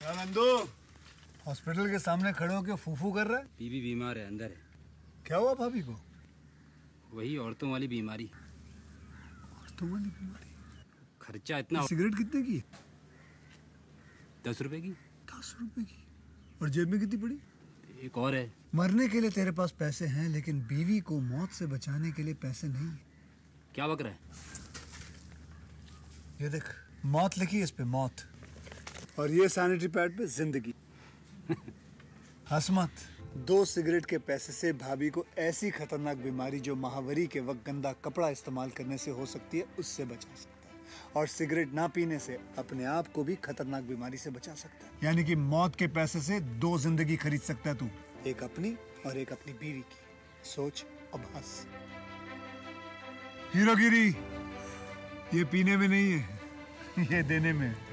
Nandu hospital के सामने खड़े होकर फूफू कर रहा है बीबी बीमार है अंदर है क्या हुआ भाभी को वही औरतों वाली बीमारी तो वाली बीमारी खर्चा इतना हो- सिगरेट कितने की दस रुपए की दस रुपए की और जेब में कितनी पड़ी एक और है मरने के लिए तेरे पास पैसे हैं लेकिन बीवी को मौत से बचाने के लिए पैसे नहीं है क्या बक रहा है ये देख मौत लिखी है इस पे मौत और ये सैनिटरी पैड पे जिंदगी हंस मत दो सिगरेट के पैसे से भाभी को ऐसी खतरनाक बीमारी जो महावरी के वक्त गंदा कपड़ा इस्तेमाल करने से हो सकती है उससे बचा सकता है और सिगरेट ना पीने से अपने आप को भी खतरनाक बीमारी से बचा सकता है यानी कि मौत के पैसे से दो जिंदगी खरीद सकता है तू एक अपनी और एक अपनी बीवी की सोच अब हंस हीरोगिरी ये पीने में नहीं है ये देने में है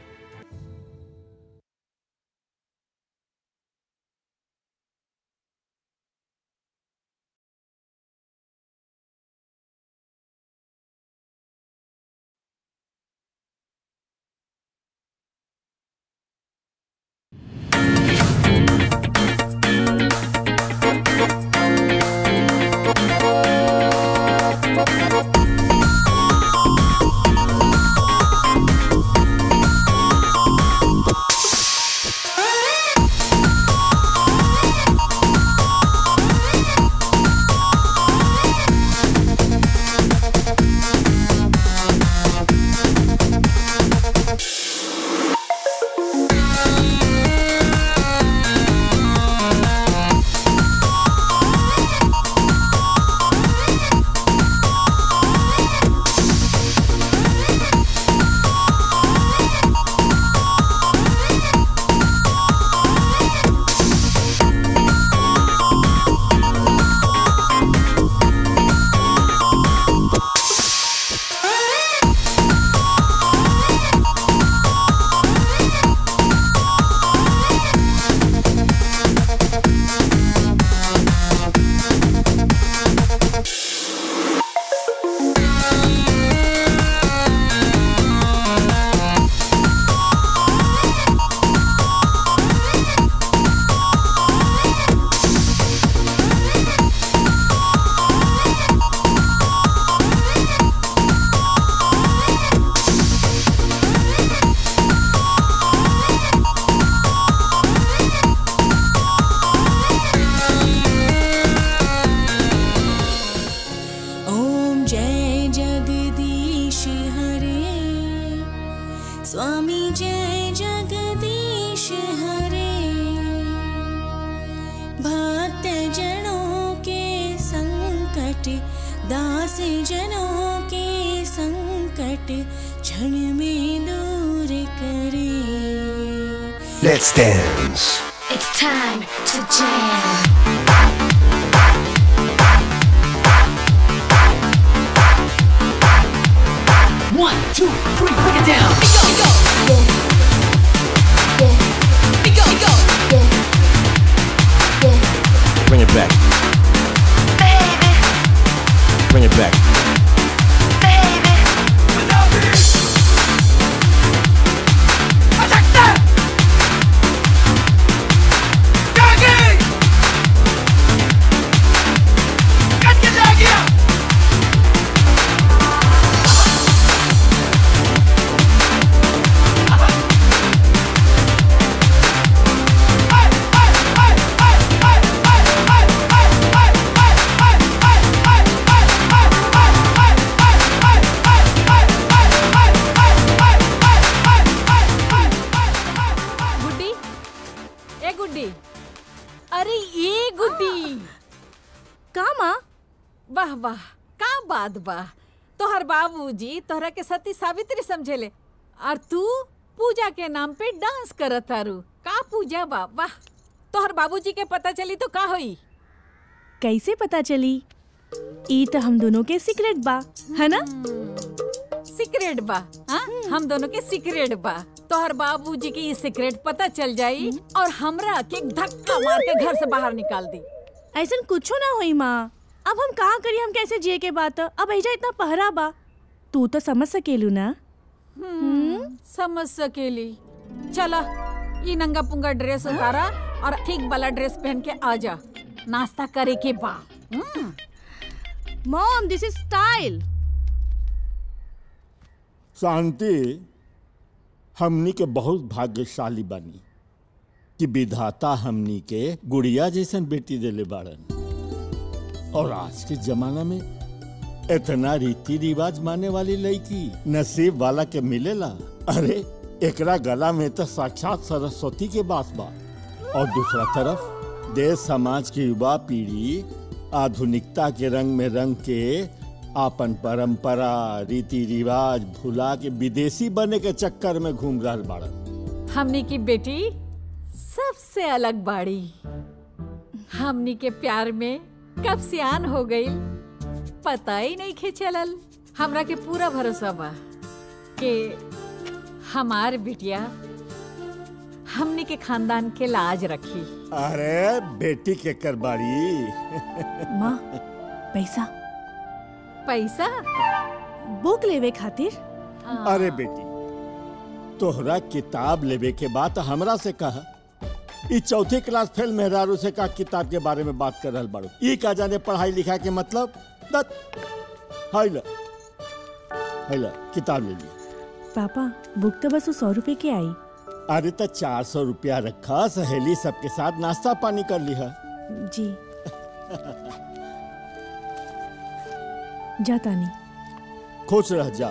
ॐ जय जगदीश हरे स्वामी जय जगदीश हरे भक्त जनों के संकट दास जनों के संकट क्षण में दूर करे Let's dance. It's time to jam. One, two, three, break it down. Go, go. Go, go. Bring it back. Bring it back. गुड्डी ए गुड्डी अरे ये गुड्डी का माँ वाह वाह का बात बा तोहर बाबूजी तोहरा के सती सावित्री समझेले और तू पूजा के नाम पे डांस करत तारू का पूजा बा वाह तोहर बाबूजी के पता चली तो का होई कैसे पता चली ई तो हम दोनों के सीक्रेट बा है ना सीक्रेट बा हाँ हम दोनों के सीक्रेट बा तोहर बाबूजी की ये सीक्रेट पता चल जाई और हमरा के धक्का मार के घर से बाहर निकाल दी ऐसा कुछो ना होई माँ अब हम कहाँ करी हम कैसे जिए के बात अब ऐजा इतना पहरा बा तू तो समझ सकेलू ना समझ सकेली चला ये नंगा पुंगा ड्रेस उतारा और ठीक वाला ड्रेस पहन के आ जा नाश्ता करे के बा hmm, mom this is style Shanti हमनी के बहुत भाग्यशाली बनी कि विधाता हमनी के गुड़िया जैसन बेटी देले बाड़न और आज के जमाना में इतना रीति रिवाज माने वाली लड़की नसीब वाला के मिलेला अरे एकरा गला में तो साक्षात सरस्वती के बात बा और दूसरा तरफ देश समाज की युवा पीढ़ी आधुनिकता के रंग में रंग के आपन परंपरा रीति रिवाज भुला के विदेशी बने के चक्कर में घूम रहा बाड़न हमनी की बेटी सबसे अलग बाड़ी हमनी के प्यार में कब सियान हो गई पता ही नहीं खे चलल हमरा के पूरा भरोसा बा कि हमार बिटिया हमनी के खानदान के लाज रखी अरे बेटी के करबाड़ी माँ पैसा पैसा बुक लेवे खातिर अरे बेटी तोहरा किताब लेवे के बात हमरा से कहा ई चौथी क्लास फेल मेहरारू से का किताब के बारे में बात कर रहल बाड़ू ई का जाने पढ़ाई लिखा के मतलब दत हाय ला हाय ला किताब ले ली पापा बुक तो बस सौ रुपए के आई अरे तो चार सौ रुपया रखा सहेली सबके साथ नाश्ता पानी कर लिहा जी जा तानी खुश रह जा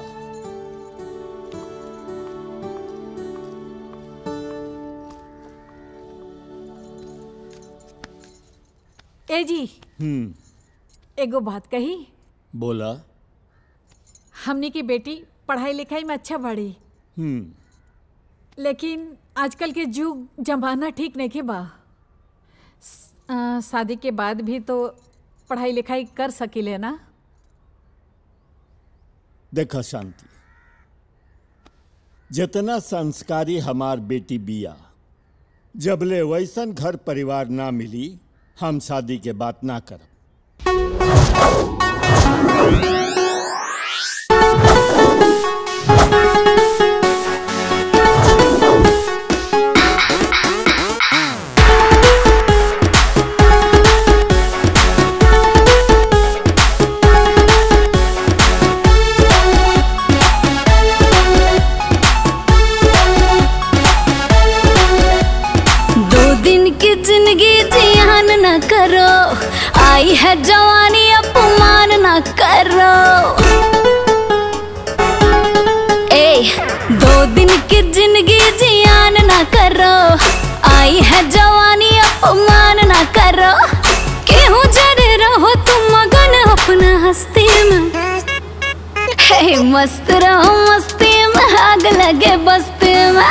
ए जी हम्म एगो बात कही बोला हमनी की बेटी पढ़ाई लिखाई में अच्छा बढ़ी हम्म लेकिन आजकल के जुग जमाना ठीक नहीं के बा स- आ, शादी के बाद भी तो पढ़ाई लिखाई कर सकीले ना देखा शांति जितना संस्कारी हमार बेटी बिया जबले वैसन घर परिवार ना मिली हम शादी के बात ना करब दो दिन की जिंदगी जियान न करो आई है जवानी अपमान न करो ए दो दिन की जिंदगी जियान न करो आई है जवानी अपमान न करो केहू जरे रहो तुम मगन अपना हस्ती में हे मस्त रहो मस्ती में आग लगे बस्ती में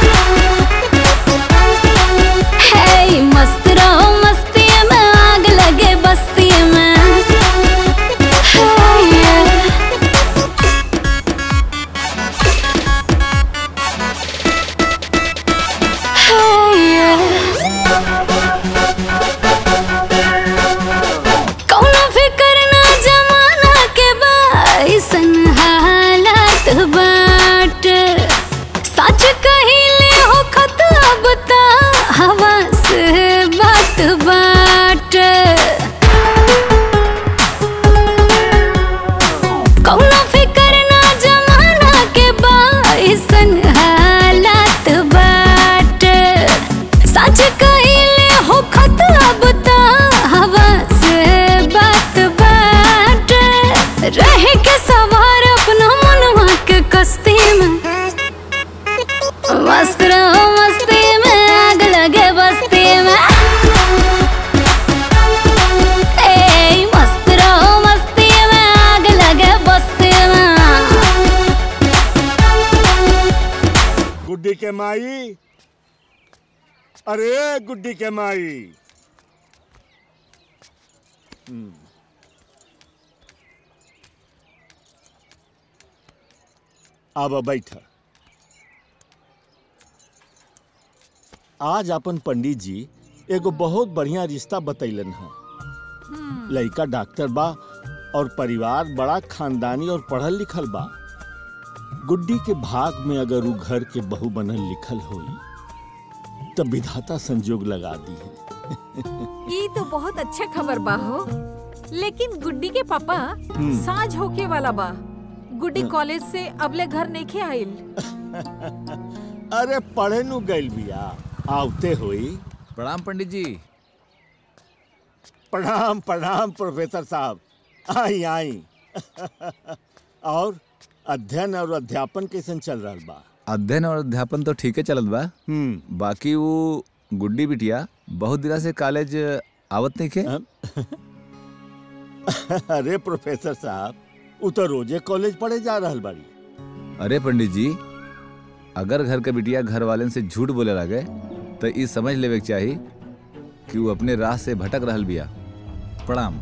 हे मस्त रहो मस्ती में आग लगे बस्ती में हे, कौनो फिकर ना जमाना के बाइसन हालात बाट सच कहिले हो खत अब ता हवा से बात बाट कौनो फिकर ना जमाना के बाइसन हालात बाट सच कहिले हो खत अब ता हवा से बात बाट रहे के सवार अपना मनवा के कस्ती में मस्त रहो मस्ती में आग लगे बस्ती में ए मस्त रहो मस्ती में आग लगे बस्ती में गुड्डी के माई अरे गुड्डी के माई हम्म। अब बैठ आज अपन पंडित जी एगो बहुत बढ़िया रिश्ता बतैलन है लड़का डॉक्टर बा और परिवार बड़ा खानदानी और पढ़ल लिखल बा गुड्डी के भाग में अगर उ घर के बहू बनल लिखल होई तब विधाता संजोग लगा दी है ये तो बहुत अच्छा खबर बा हो लेकिन गुड्डी के पापा साँझ होके वाला बा गुड्डी कॉलेज से अबले घर नहीं आइल अरे पढ़े नु गइल बिया आवते हुई प्रणाम पंडित जी प्रणाम प्रणाम प्रोफेसर साहब आई आई और अध्ययन और अध्यापन कैसन चल रहा बा अध्ययन और अध्यापन तो ठीक है चलत बा हम्म बाकी वो गुड्डी बिटिया बहुत दिना से कॉलेज आवत नहीं खे अरे प्रोफेसर साहब उ तो रोजे कॉलेज पढ़े जा रहल बाड़ी अरे पंडित जी अगर घर के बिटिया घर वाले से झूठ बोले लगे तो ई समझ लेवे के चाही कि वो अपने राह से भटक रहल बिया प्रणाम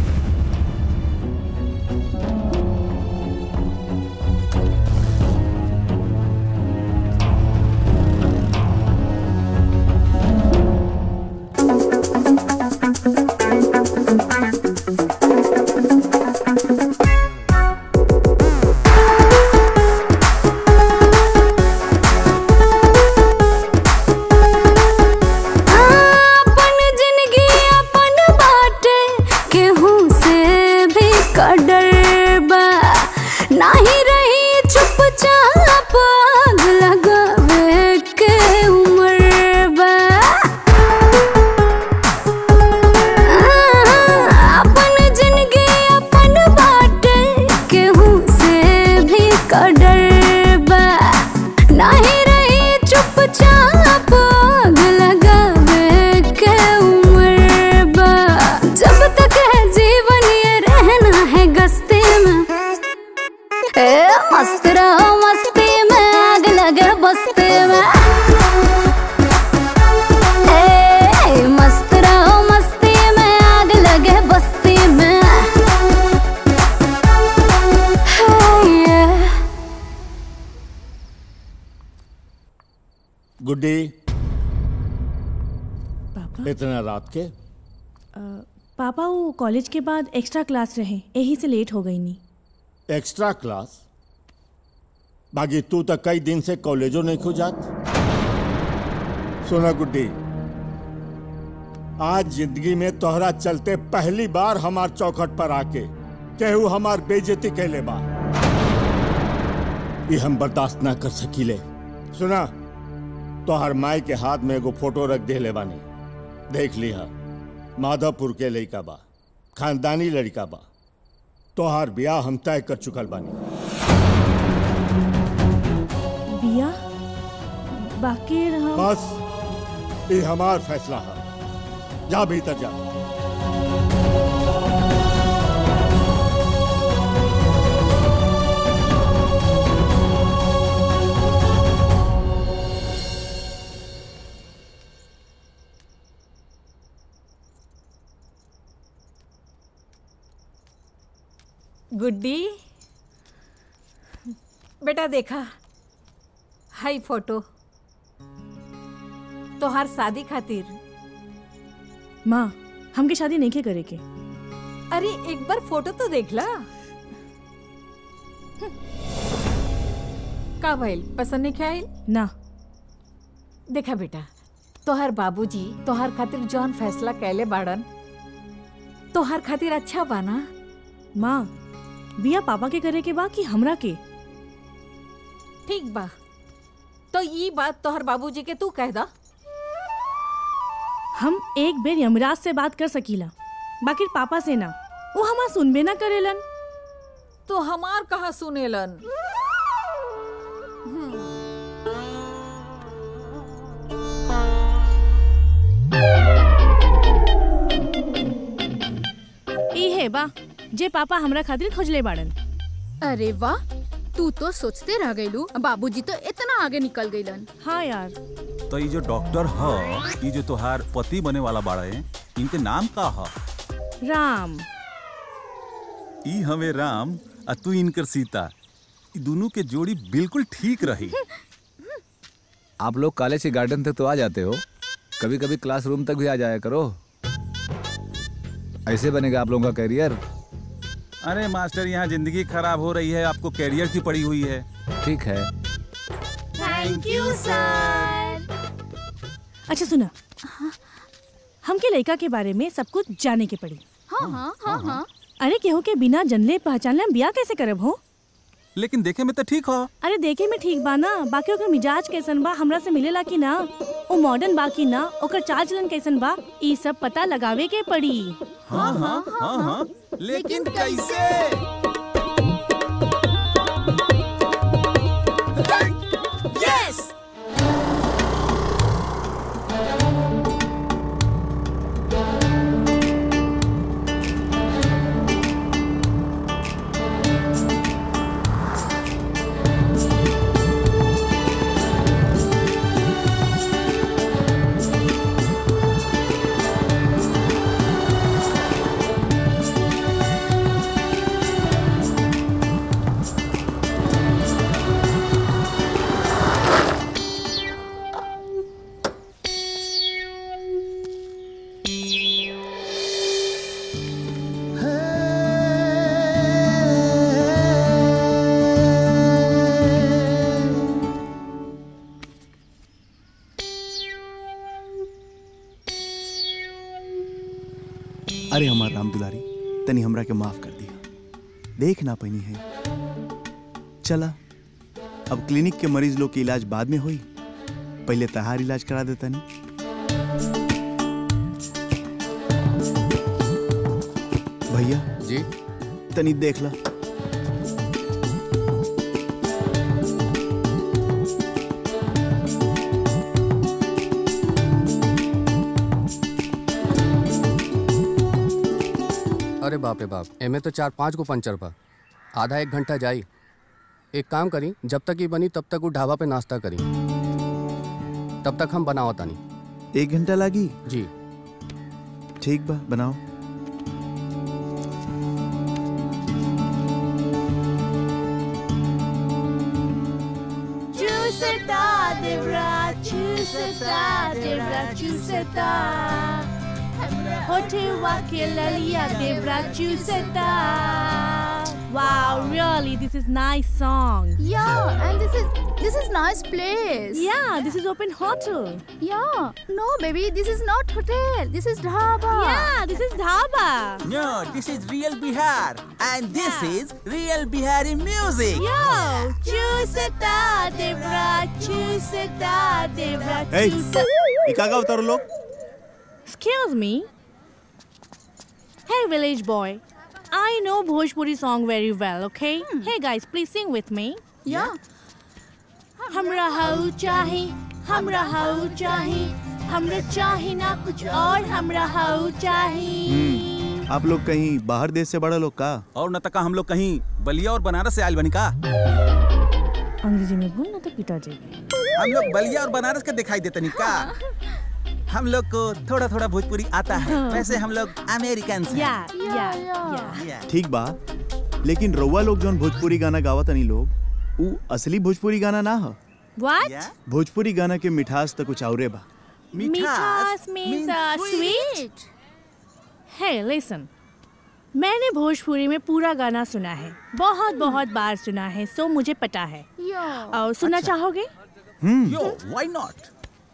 अपन जिंदगी अपन बाटे केहू से भी कडर बा नाही रही चुपचाप आग लगावे के उम्र बा अपन जिंदगी अपन बाटे केहू से भी कडर बा नाही रही चुपचाप आग लगावे के उम्र बा जब तक है जीवन ये रहना है गस्ती में ए मस्त रहो मस्ती में आग लगे बस्ती में ए मस्त रहो मस्ती में आग लगे बस्ती में हे, ये। गुड्डी पापा इतना रात के पापा वो कॉलेज के बाद एक्स्ट्रा क्लास रहे यही से लेट हो गई नी एक्स्ट्रा क्लास बाकी तू तो कई दिन से कॉलेजों नहीं खुजात सुना गुड्डी आज जिंदगी में तोहरा चलते पहली बार हमार चौखट पर आके केहू हमार बेइज्जती कैले बा ये हम बर्दाश्त ना कर सकीले सुना तोहर माई के हाथ में एगो फोटो रख दे बानी देख लिहा माधवपुर के लड़का बा खानदानी लड़का बा तोहार ब्याह हम तय कर चुकल बानी बिया बाकी रहा बस ये हमार फैसला है जा भीतर जा गुड्डी बेटा देखा हाई फोटो तोहार शादी खातिर माँ हमके शादी नहीं के करे के अरे एक बार फोटो तो देख ला का भइल पसंद नहीं क्या आइल ना देखा बेटा तोहार बाबूजी तोहार खातिर जौन फैसला कैले बाड़न तोहार खातिर अच्छा बाना माँ बिया पापा के करे के बा कि हमरा के ठीक बा तो ये बात तोहर बाबूजी के तू कह दा हम एक बेर यमराज से बात कर सकीला बाकी पापा से ना वो हमार सुनबे ना करेलन तो हमार कहा सुनेलन ई है बा जे पापा हमरा खातिर खोजले बाड़न अरे वाह तू तो सोचते रह गईलू बाबूजी तो इतना आगे निकल गईलन हाँ यार तो ये जो डॉक्टर ह ये जो तोहार पति बने वाला बाड़ा है इनके नाम का ह राम ई हमें राम आ तू इनकर सीता ई दोनों के जोड़ी बिल्कुल ठीक रही आप लोग कॉलेज के गार्डन तक तो आ जाते हो कभी कभी क्लासरूम तक भी आ जाया करो ऐसे बनेगा आप लोगों का करियर अरे मास्टर यहाँ जिंदगी खराब हो रही है आपको कैरियर की पड़ी हुई है ठीक है थैंक यू सर अच्छा सुना हमके लड़का के बारे में सब कुछ जाने के पड़ी हाँ हाँ हाँ हाँ अरे केहू के बिना जनले पहचानले हम बिया कैसे करब हो लेकिन देखे में तो ठीक हो अरे देखे में ठीक बा ना बाकी ओकर मिजाज कैसन बा हमरा से मिलेला कि ना ओ मॉडर्न बा कि ना ओकर चाल चलन कैसन बा ई सब पता लगावे के पड़ी हाँ हाँ हाँ हाँ लेकिन कैसे Yes! अरे हमार राम दुलारी तनी हमरा के माफ कर दिया देख ना पैनी है चला अब क्लिनिक के मरीज लोग के इलाज बाद में होई पहले तहार इलाज करा देता नहीं भैया जी तनी देख ला अरे बाप रे बाप एमे तो चार पाँच को पंचर बा आधा एक घंटा जाई एक काम करी जब तक ये बनी तब तक वो ढाबा पे नाश्ता करी तब तक हम बनाओ तानी एक घंटा लागी जी ठीक बा बनाओ Chuseta, Debra, Chuseta, Debra, Chuseta. Hotel Wakilalia, Debra, Chuseta. Wow, really, this is nice song. Yeah, and this is this is nice place. Yeah, this is open hotel. Yeah. No, baby, this is not hotel. This is dhaba. Yeah, this is dhaba. No, this is real Bihar, and this is real Bihari music. Yo, Chuseta, Debra, Chuseta, Debra, Hey, Chuseta. ये का उतारो लोग Excuse me. Hey, village boy. I know Bhojpuri song very well, okay? Hey guys, please sing with me. Yeah. हमरा हाउ चाहे हमरा हाउ चाहे हमरा चाहे ना कुछ और हमरा हाउ चाहे आप लोग कहीं बाहर देश से बड़ा लोग का और न तका हम लोग कहीं बलिया और बनारस से आयल बनी का अंग्रेजी में बोल ना तो पिताजी हम लोग बलिया और बनारस के दिखाई देते नहीं का हम लोग को थोड़ा थोड़ा भोजपुरी आता है वैसे हम लोग अमेरिकन या या या ठीक बा लेकिन रउआ लोग जौन भोजपुरी गाना गावत तनी लोग ऊ असली भोजपुरी गाना ना ह What? भोजपुरी गाना के मिठास तो कुछ औरे बा मिठास means uh, sweet. Hey, listen. मैंने भोजपुरी में पूरा गाना सुना है बहुत बहुत बार सुना है सो मुझे पता है Yeah. और सुनना चाहोगे यो व्हाई नॉट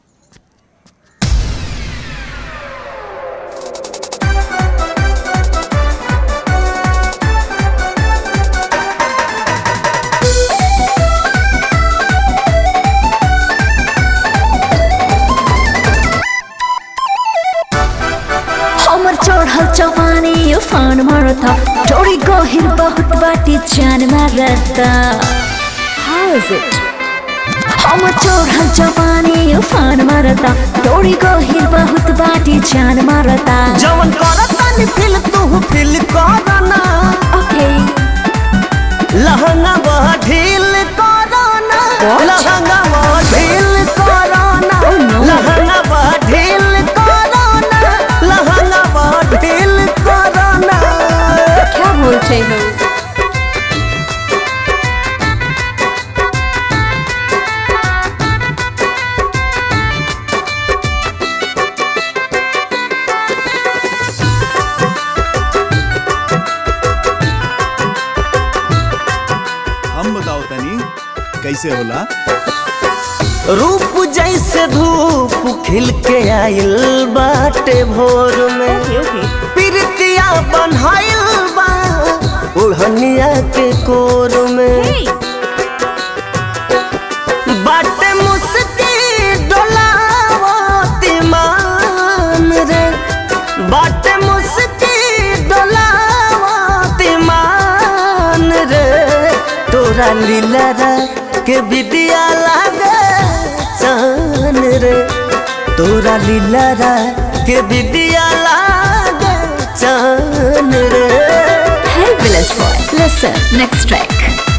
हमर चढ़ल जवानी उफान मारता डोरी गहिर बहुत बाटी जान मारता How is it? हमर चढ़ल जवानी उफान मारता डोरी गहिर बहुत बाटी जान मारता जवन करता नी फील तू फील करना ओके लहंगा वह ढील करना लहंगा वह ढील करना लहंगा वह ढील करना लहंगा वह ढील करना क्या बोलते हो हम बताओ तनी कैसे होला रूप जैसे धूप खिल के आइल बाटे भोर में प्रीतिया बनहाइल बा ओढ़निया के कोर में बाटे मुस्की डोलावती मान रे बाटे मुस्की डोलावती मान रे तोरा लीला के बिदिया लागे चान रे तोरा लीला के बिदिया लागे चान रे Hey, Village Boy, listen, next track.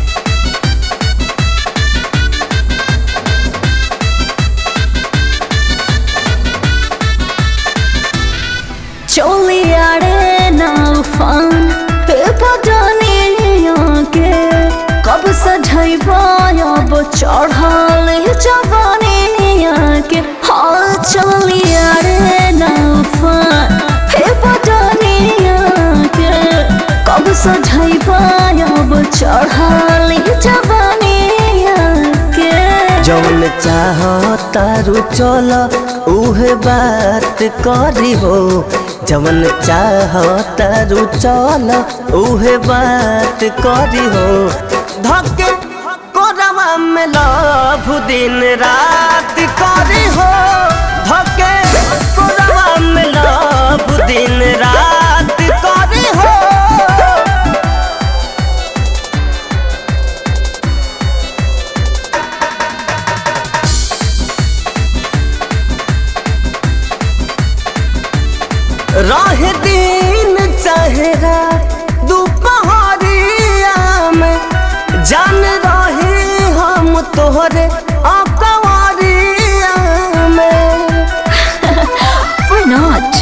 चोलियाड़े ना उफान पे पटनिया के कब सजैबा अब चढ़ल जवानिया के हाँ चोलियाड़े ना उफान पे पटनिया के कब सजैबा अब चढ़ल जवानिया के जौन चाहता रू चल उहे बात करी हो जवन चाहता रू चल उहे बात करी हो धके कोरवा में लभ दिन रात करी हो धके कोरवा में लभ दिन रात करी हो राह दिन चेहरा दोपहरिया में जान रही हम तोहरे अकवरिया में Why not?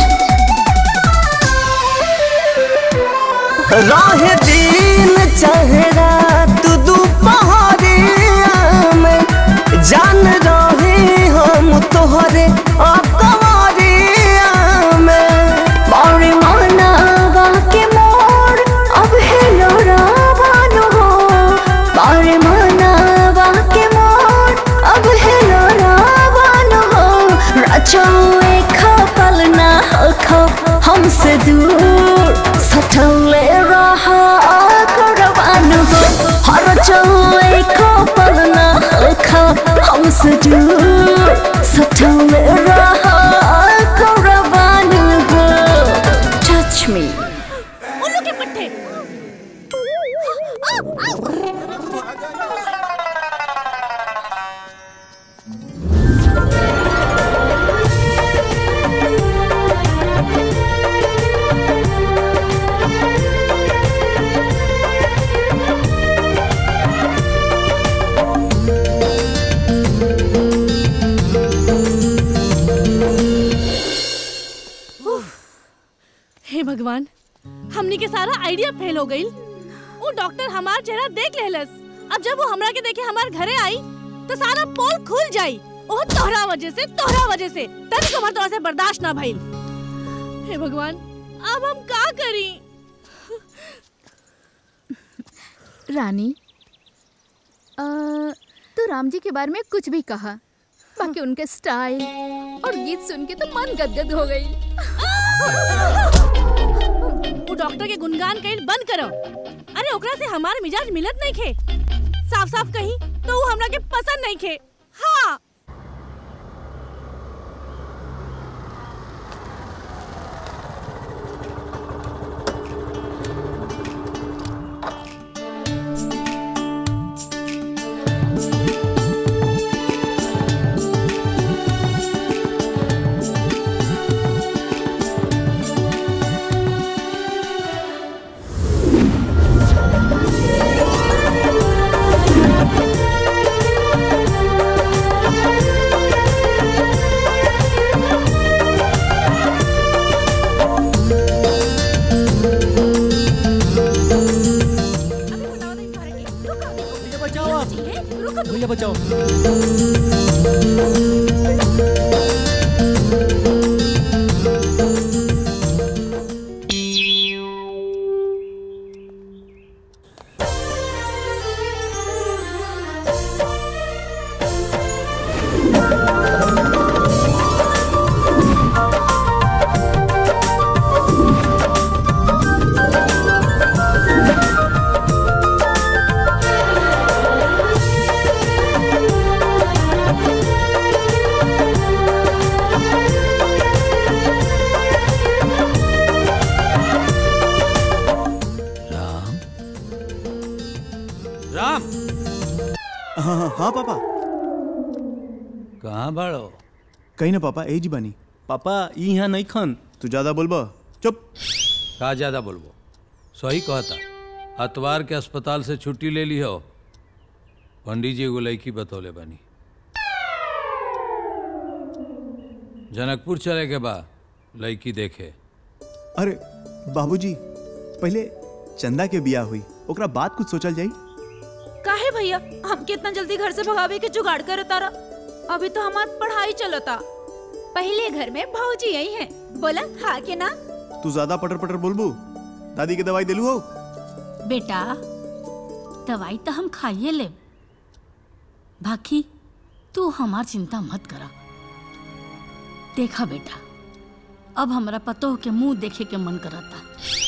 राह दिन चेहरा तू दोपहरिया में जान रही हम तोहरे अकवरिया में बारे मानवा के मोर अब हेलो रावण हो बारे मानवा के मोर अब हेलो रावण हो रचौए खपल ना खो हमसे दूर सटले रहा करवान हो हर चौए खपल ना खो हमसे दूर सटले रहा करवान हो touch me उल्लू के पट्टे हे भगवान हमनी के सारा आइडिया फेल हो गई वो डॉक्टर हमार चेहरा देख लेलस अब जब वो हमरा के देखे हमार घरे आई तो सारा पोल खुल जाई ओह तोहरा वजह से तोहरा वजह से तभी को तोहरा से बर्दाश्त ना भइल हे भगवान अब हम का करी रानी अ, तू राम जी के बारे में कुछ भी कहा बाकी उनके स्टाइल और गीत सुन के तो मन गदगद हो गई वो डॉक्टर के गुणगान कइल बंद करो अरे ओकरा से हमार मिजाज मिलत नहीं खे साफ साफ कही तो वो हमरा के पसंद नहीं खे हाँ भैया बचाओ हाँ पापा कहाँ बाड़ो कहीं ना पापा ए जी बानी पापा यहाँ नहीं खन तू ज्यादा बोलबा चुप का ज्यादा बोलबो सही कहता अतवार के अस्पताल से छुट्टी ले ली हो पंडित जी एगो लड़की बतौले बानी जनकपुर चले के बा लड़की देखे अरे बाबूजी पहले चंदा के बिया हुई ओकरा बाद कुछ सोचल जाई काहे भैया हम कितना जल्दी घर से भगावे के जुगाड़ करे तारा अभी तो हमार पढ़ाई चलता पहले घर में भौजी आई है बोला हाँ के ना तू ज्यादा पटर पटर बोलबू दादी के दवाई दिलू हो बेटा दवाई तो हम खाइए ले बाकी तू हमार चिंता मत करा देखा बेटा अब हमरा पतो के मुंह देखे के मन करता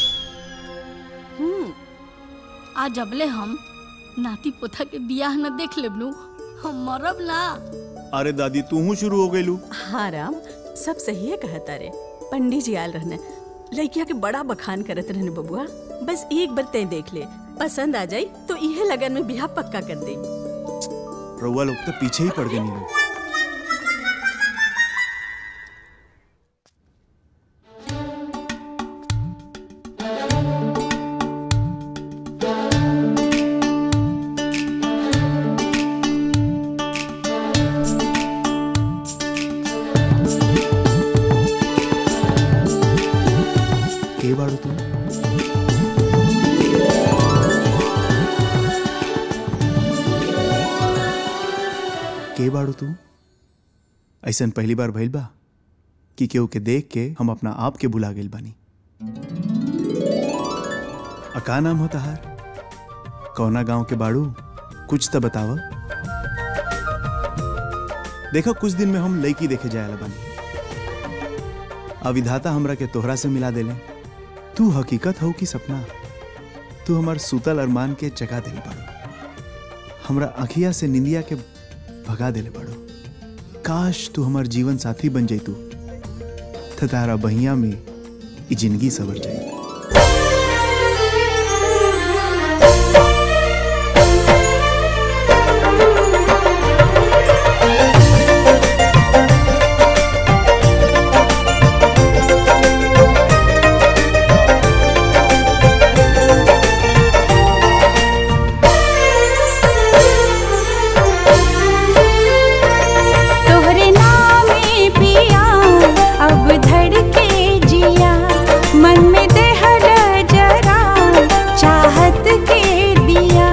हम्म आज अबले हम नाती पोता के बियाह न देख लेबनु हम मरब ना अरे दादी तू हूँ शुरू हो गईलू हाँ राम सब सही है कहता रे पंडित जी आयल रहने लड़किया के बड़ा बखान करत रहने बबुआ बस एक बार तय देख ले पसंद आ जाई तो इहे लगन में बियाह पक्का कर दे रउआ लोग तो पीछे ही पड़ गए नीलू के बाड़ू तू के बाड़ू तू ऐसन पहली बार भइल बा कि केहू के देख के हम अपना आप के भुला गेल बानी आ का नाम हो तहार कौना गांव के बाड़ू कुछ तो बतावा देखो कुछ दिन में हम लड़की देखे जाए बानी अविधाता हमरा के तोहरा से मिला देले तू हकीकत हो कि सपना तू हमार सूतल अरमान के जगा देले बाड़ू हमरा अखिया से निंदिया के भगा देले बाड़ू काश तू हमार जीवन साथी बन जैतू त तारा बहिया में ई जिंदगी सवर जाई तोहरे नामे पिया अब धड़के जिया मन में देहर जरा चाहत के दिया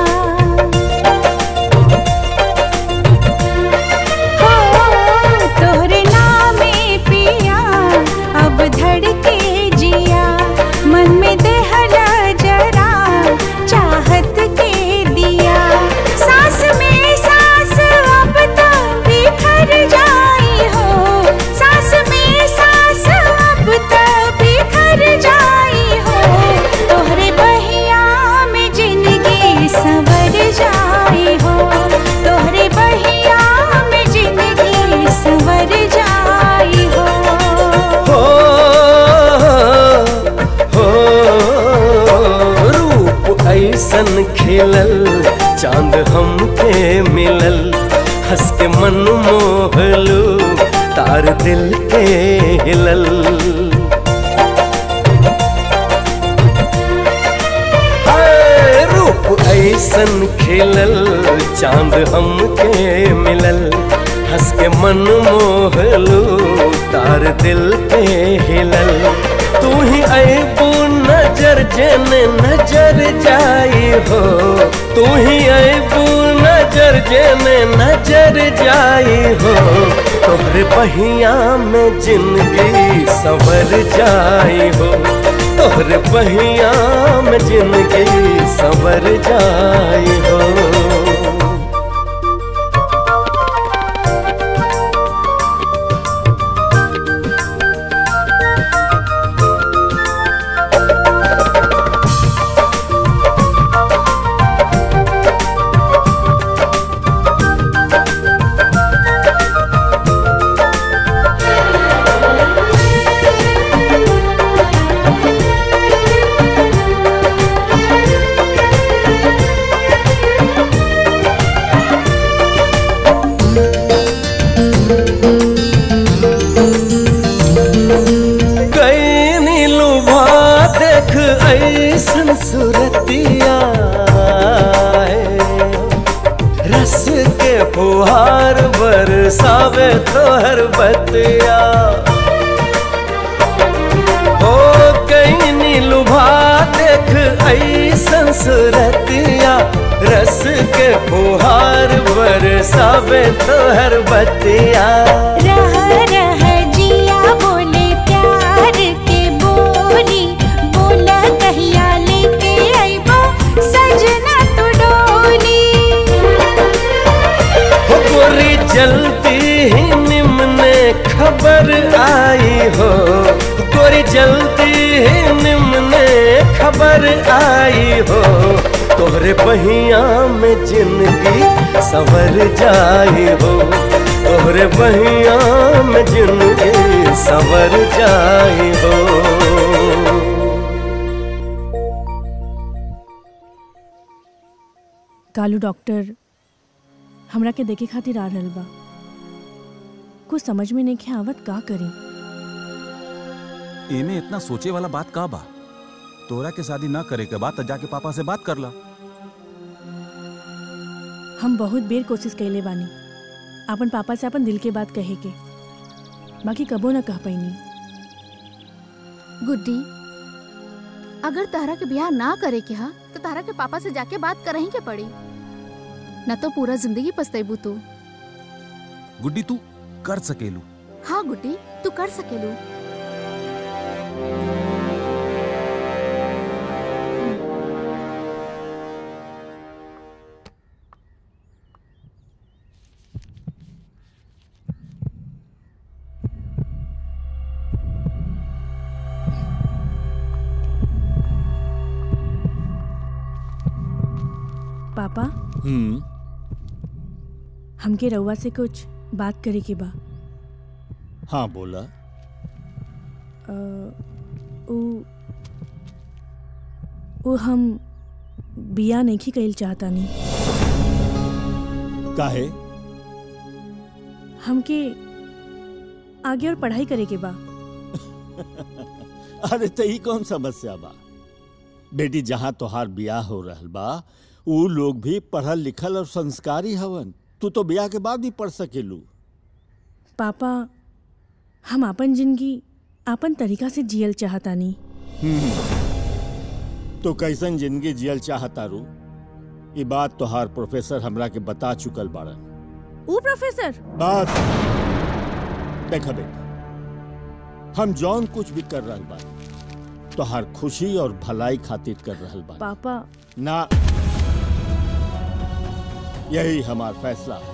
हो तोहरे नामे पिया अब धड़के जिया मन में देहर जरा चाहत के दिया सांस में सांस अब तो बिखर जाई हो सांस में सांस अब तो बिखर जाई हो तोहरे बहिया में जिंदगी संवर जाई हो तोहरे बहिया में जिंदगी संवर जाई हो हो हो रूप ऐसन खिलल चांद हमके मिलल हंस के मन मोहलू तार दिल के हिलल हाय, रूप ऐसन खिलल चांद हमके मिलल हंस के मन मोहलू तार दिल पे हिलल तू ही अबू नजर जन नजर जाई हो तू ही अबू नजर जन नजर जाई हो तोहरे पहिया में जिंदगी संवर जाई हो तोहरे पहिया में जिंदगी संवर जाई हो फुहार बरसावे तोहर बतिया ओ कहीं नीलुभा देख ऐसन सुरतिया रस के फुहार बरसावे तोहर बतिया रह रह जिया बोले प्यार के बोली बोला कहिया लेके आइबो सजना तो डोली हो गोरी जल्दी ही निम्ने खबर आई हो गोरी जल्दी ही निम्ने खबर आई हो तोहरे बहिया में जिंदगी सवर जाई हो तोहरे बहिया में जिंदगी सवर जाई हो कालू डॉक्टर हमरा के देखे खातिर आ रहल बा कुछ समझ में नहीं आवत का करी एमे इतना सोचे वाला बात का बा तोरा के शादी ना करे के बाद तो जाके पापा से बात कर ला हम बहुत बेर कोशिश कैले बानी अपन पापा से अपन दिल के बात कहे के बाकी कबो न कह पैनी गुड्डी अगर तारा के ब्याह ना करे के हा तो तारा के पापा से जाके बात करही के पड़ी न तो पूरा जिंदगी पछतेबू तू गुड्डी तू कर सकेलू हाँ गुड्डी तू कर सकेलू पापा हम्म हमके रउआ से कुछ बात करे के बा हाँ बोला अ, उ उ हम बिया नहीं कइल चाहतानी काहे हमके आगे और पढ़ाई करे के बा अरे तो ई कौन समस्या बा बेटी जहाँ तोहार ब्याह हो रहल बा ऊ लोग भी पढ़ल लिखल और संस्कारी हवन तू तो ब्याह के बाद भी पढ़ सकेलू पापा हम अपन जिंदगी अपन तरीका से जियल चाहतानी हम्म। तो कैसन जिंदगी जियल चाहता रू ये बात तोहार प्रोफेसर हमरा के बता चुकल बाड़न ऊ प्रोफेसर बस देखा बेटा हम जौन कुछ भी कर रहल बा तोहार खुशी और भलाई खातिर कर रहल बा पापा ना यही हमार फैसला है।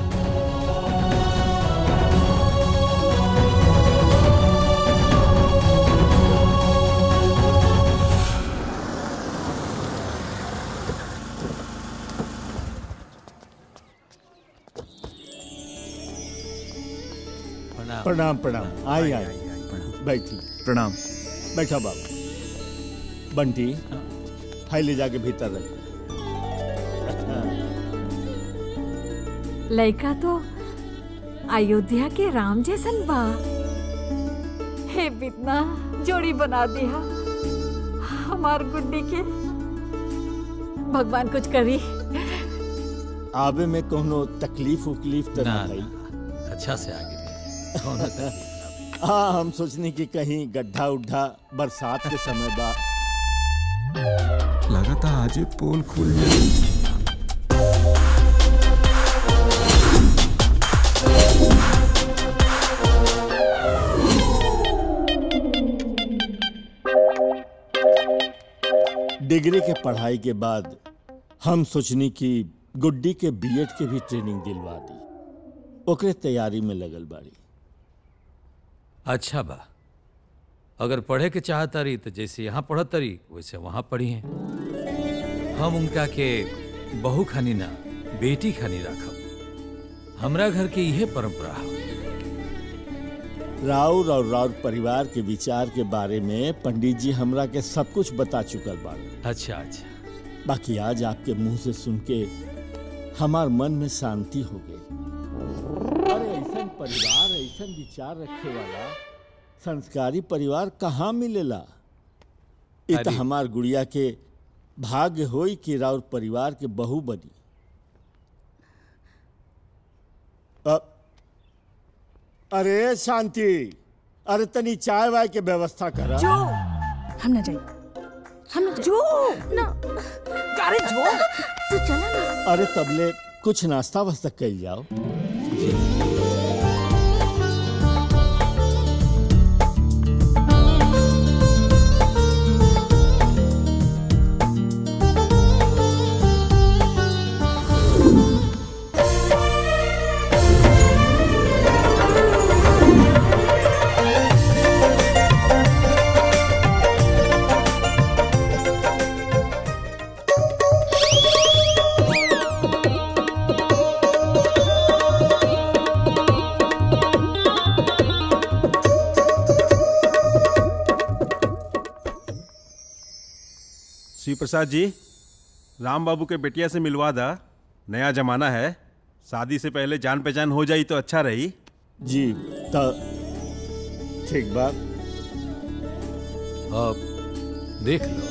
प्रणाम प्रणाम प्रणाम आई आई बैठी प्रणाम बैठा बाबू बंटी फाइल ले जाके भीतर रख लड़का तो अयोध्या के राम जैसन बा हे बितना जोड़ी बना दिया हमार गुड्डी के भगवान कुछ करी आवे में कोनो तकलीफ उकलीफ तो ना ना, भाई अच्छा से आगे दे। कौनो तकलीफ हाँ हम सोचने की कहीं गड्ढा उड्ढा बरसात के समय बा लगाता आज पोल खुल जाए डिग्री के पढ़ाई के बाद हम सोचनी कि गुड्डी के बीएड के भी ट्रेनिंग दिलवा दी ओकरे तैयारी में लगल बाड़ी अच्छा बा अगर पढ़े के चाहता रही तो जैसे यहाँ पढ़त रही वैसे वहाँ पढ़ी हैं हम उनका के बहू खानी ना बेटी खानी रखब हमरा घर के यह परंपरा है राउर और राउर परिवार के विचार के बारे में पंडित जी हमरा के सब कुछ बता चुकल बाड़े अच्छा अच्छा बाकी आज आपके मुंह से सुन के हमार मन में शांति हो गई अरे ऐसा परिवार ऐसा विचार रखे वाला संस्कारी परिवार कहाँ मिलेला इ त अरे। हमार गुड़िया के भाग्य होई कि राउर परिवार के बहू बनी अरे शांति अरे तनी चाय वाय के व्यवस्था करा जो हम ना जाए हम ना जो ना अरे जो तू चला ना अरे तबले कुछ नाश्ता वास्ता कल जाओ श्री प्रसाद जी राम बाबू के बेटिया से मिलवा दा नया जमाना है शादी से पहले जान पहचान हो जाई तो अच्छा रही जी तो ठीक बात अब देख लो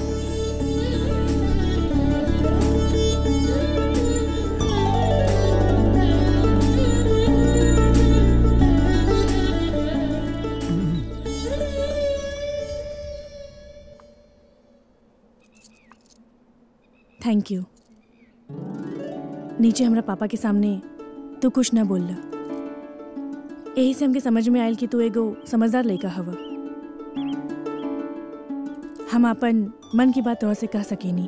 थैंक यू नीचे हमरा पापा के सामने तू कुछ ना बोल यही से हमके समझ में आयल कि तू एगो समझदार लड़का हवा हम अपन मन की बात तोहर से कह सकेनी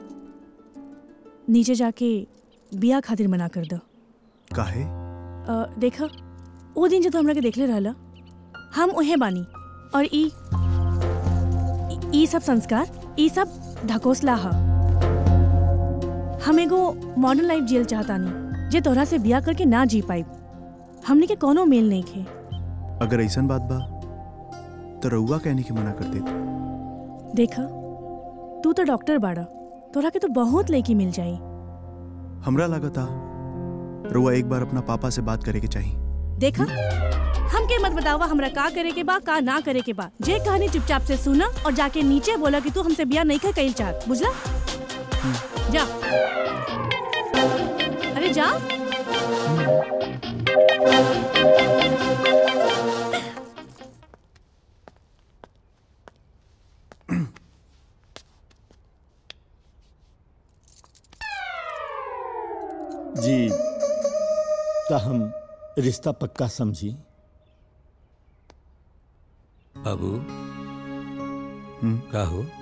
नीचे जाके बिया खातिर मना कर दो काहे अ, देखा वो दिन जब तू हमरा के देखले रहला हम उहे बानी और ई ई- ई सब संस्कार ई सब ढकोसला ह हम एगो मॉडर्न लाइफ जियल चाहतानी जे तोहरा से बिया करके ना जी पाई हमने के कोनो मेल नहीं खे अगर ऐसन बात बा तो रउआ कहने की मना कर देते देखा तू तो डॉक्टर बाड़ा तोहरा के तो बहुत लड़की मिल जाई हमरा लगता रउआ एक बार अपना पापा से बात करे के चाहिए देखा हमके मत बतावा हमरा का करे के बा का ना करे के बा जे कहानी चुपचाप से सुना और जाके नीचे बोला कि तू हमसे बिया नहीं कर कईल चाहत बुझला जा अरे जा जी तो हम रिश्ता पक्का समझी बाबू का हो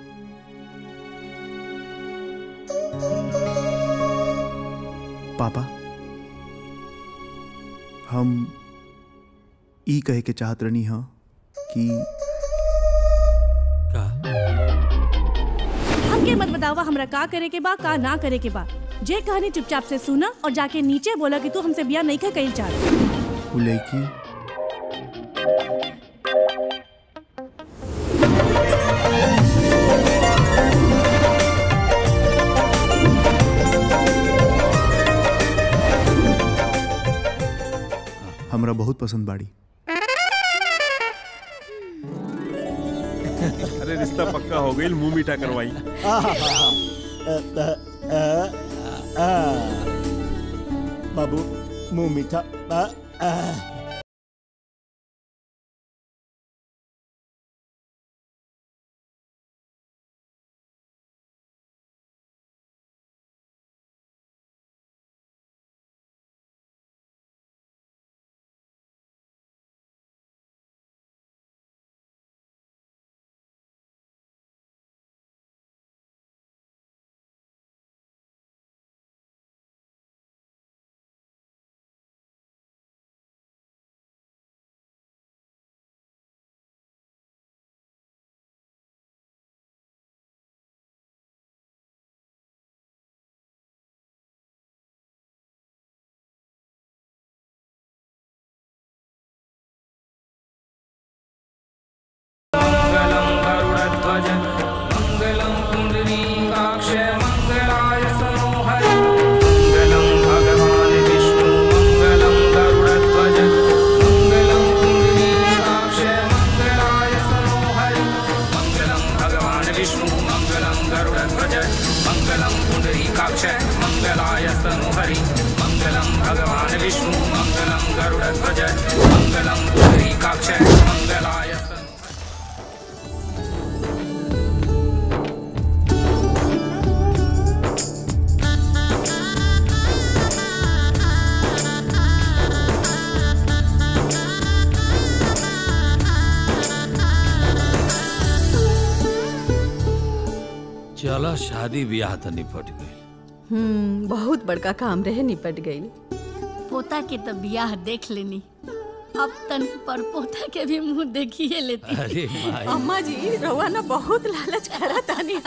पापा हम ई कहे के चाहत रहनी ह कि हमके मत बतावा हमरा का करे के बा का ना करे के बा जे कहानी चुपचाप से सुना और जाके नीचे बोला कि तू हमसे बिया नहीं कर कईल चाहत वो लड़की हमरा बहुत पसंद बाड़ी अरे रिश्ता पक्का हो गई मुंह मीठा करवाई बाबू मुंह मीठा आ, आ, चलो शादी ब्याह तो निपट गई हम्म बहुत बड़का काम रहे निपट गई पोता के तो बियाह देख लेनी अब तन पर पोता के भी मुंह देखिए लेती अरे माई अम्मा जी रवा ना बहुत लालच करा तानी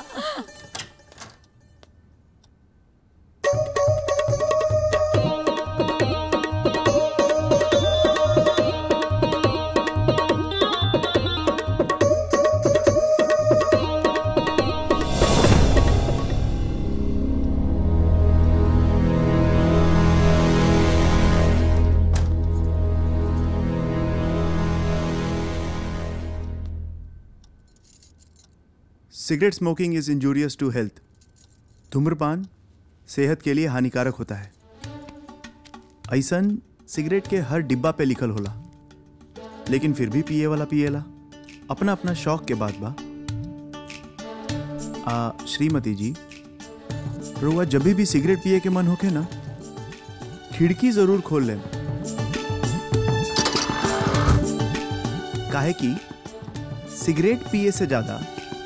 cigarette smoking is injurious to health धूम्रपान सेहत के लिए हानिकारक होता है ऐसन सिगरेट के हर डिब्बा पे लिखल होला लेकिन फिर भी पिए वाला पिएला अपना अपना शौक के बात बा आ श्रीमती जी रुआ जब भी सिगरेट पिए के मन होके ना खिड़की जरूर खोल लें काहे कि सिगरेट पिए से ज्यादा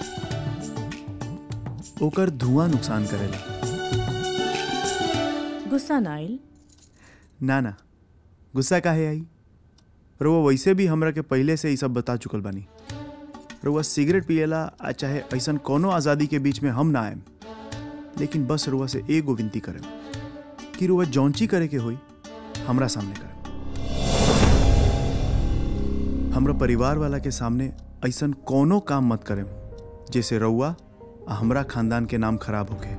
ओकर धुआं नुकसान करेला गुस्सा ना आइल ना ना गुस्सा काहे आई रुआ वैसे भी हमरा के पहले से ही सब बता चुकल बानी रुआ सिगरेट पिएला आ चाहे ऐसन कोनो आज़ादी के बीच में हम ना आएम लेकिन बस रुआ से एगो विनती करें कि रुआ जौंची करे के होई हमरा सामने करें हमरा परिवार वाला के सामने ऐसन कोनो काम मत करें जैसे रउआ आ हमरा खानदान के नाम खराब होके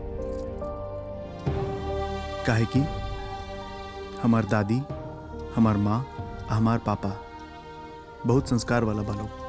काहे कि हमार दादी हमार माँ आ हमार पापा बहुत संस्कार वाला बा लोग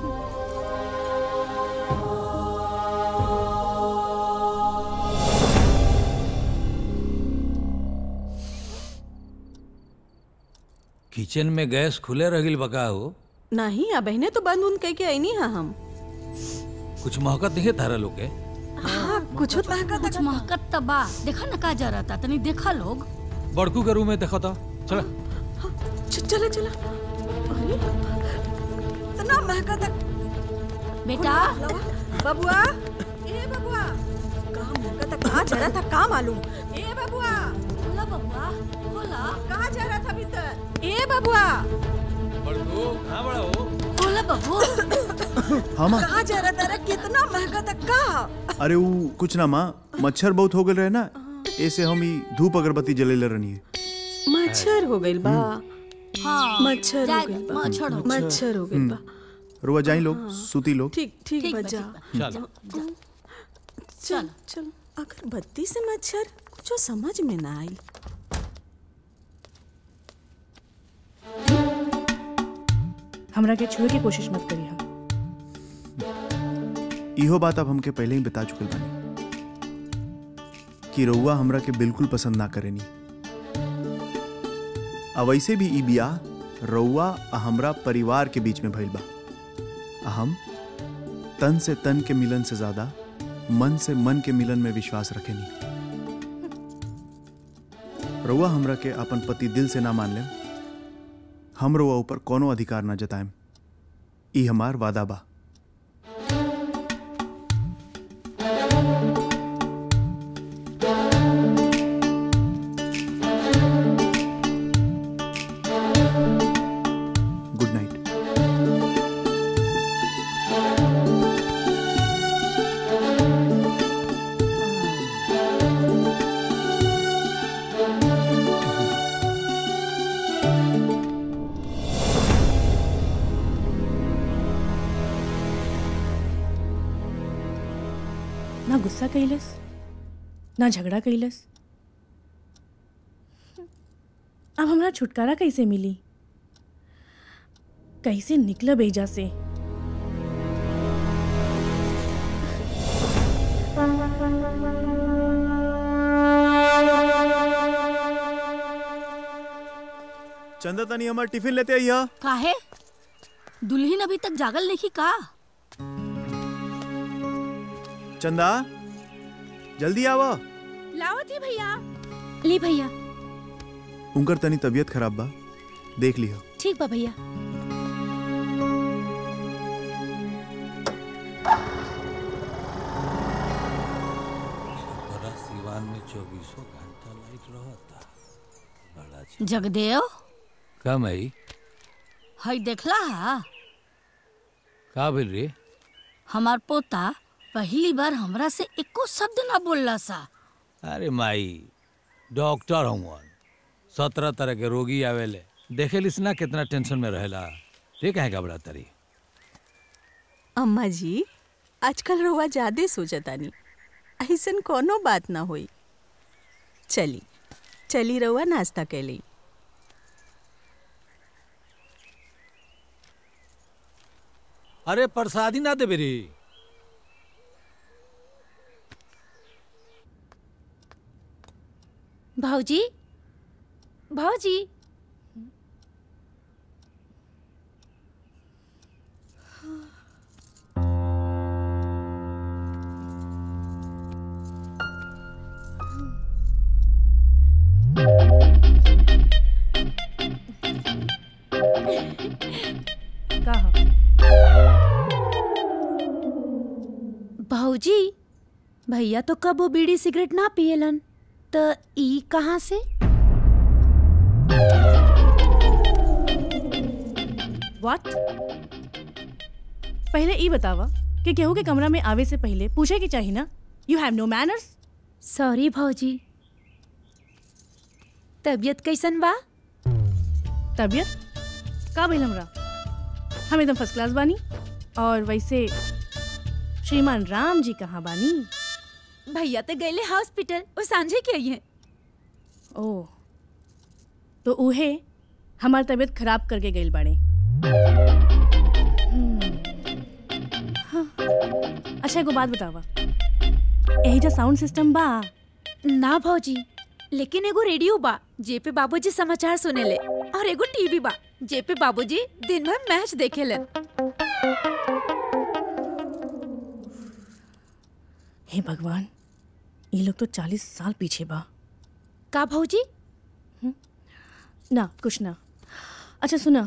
किचन में गैस खुले रहिल बका हो नहीं अब बहने तो बंद उन कह के आई नहीं हम कुछ महकत नहीं है तारा लोग के हाँ कुछ कुछ महकत तो बा देखा ना का जा रहा था तनी देखा लोग बड़कू के रूम में देखो तो चला चला चला अरे इतना महका तक बेटा बबुआ ए बबुआ कहाँ महका तक कहाँ जा रहा था कहाँ मालूम ए बबुआ खोला बबुआ खोला कहाँ जा रहा था भीतर ए बबुआ बड़कू कहाँ बड़ा हो खोला बबू हाँ कहाँ जा रहा था रे? कितना महका तक कहाँ अरे वो कुछ ना माँ मच्छर बहुत हो गए रहे ना ऐसे हम ही धूप अगरबत्ती जलेले रहनी है मच्छर हो गई बा हाँ मच्छर हो जाए- गई बा मच्छर हो गइल। मच्छर हो गई बा रुआ जाई लोग सूती लोग ठीक ठीक ठीक बा, बजा ठीक बा। चलो चल चल अगर बत्ती से मच्छर कुछ समझ में ना आई हमरा के छुए की कोशिश मत करी हम इहो बात अब हमके पहले ही बता चुकल बानी कि रउआ हमरा के बिल्कुल पसंद ना करेनी अब वैसे भी ई बियाह रउआ आ हमरा परिवार के बीच में भइल बा आ हम तन से तन के मिलन से ज्यादा मन से मन के मिलन में विश्वास रखेनी रउआ हमरा के अपन पति दिल से ना मान ले हम रउआ ऊपर कोनो अधिकार ना जताएम ई हमार वादा बा गुड नाइट ना गुस्सा कैलस ना झगड़ा कैलस अब हमरा छुटकारा कैसे मिली कैसे निकलब एजा से चंदा तनी हमार टिफिन लेते आइया काहे दुल्हन अभी तक जागल नहीं का चंदा जल्दी आवा लाओ थी भैया ली भैया उनकर तनी तबीयत खराब बा देख लियो ठीक बा भैया चौबीसों घंटा लाइट रहता बड़ा अच्छा। जगदेव का मई हई देखला हा का बोल रे हमार पोता पहली बार हमरा से एको शब्द ना बोलला सा अरे माई डॉक्टर हूँ सत्रह तरह के रोगी आवेले देखे लिस ना कितना टेंशन में रहेला ये कहे घबरा तरी अम्मा जी आजकल रउआ ज्यादा सोचतानी ऐसन कोनो बात ना होई चली चली रउआ नाश्ता कैली अरे प्रसादी ना देबे रे भाऊजी भाऊजी कहा भाऊजी भैया तो कबो बीड़ी सिगरेट ना पियलन त ई कहाँ से व्हाट पहले ई बतावा कि केहू के कमरा में आवे से पहले पूछे के चाहिए ना you have no manners sorry भाऊजी तबीयत कैसन बा तबीयत का भइल हमरा हम एकदम फर्स्ट क्लास बानी और वैसे श्रीमान राम जी कहाँ बानी भैया तो गए हॉस्पिटल वो सांझे के आई है ओ तो उहे हमार तबीयत खराब करके गइल बाड़े हम्म, हाँ। अच्छा एगो बात बतावा यही जो साउंड सिस्टम बा ना भाऊजी लेकिन एगो रेडियो बा जे पे बाबूजी समाचार सुनेले और एगो टीवी बा जे पे बाबूजी दिन भर मैच देखेले हे भगवान ये लोग तो चालीस साल पीछे बा का भाऊजी ना कुछ ना अच्छा सुना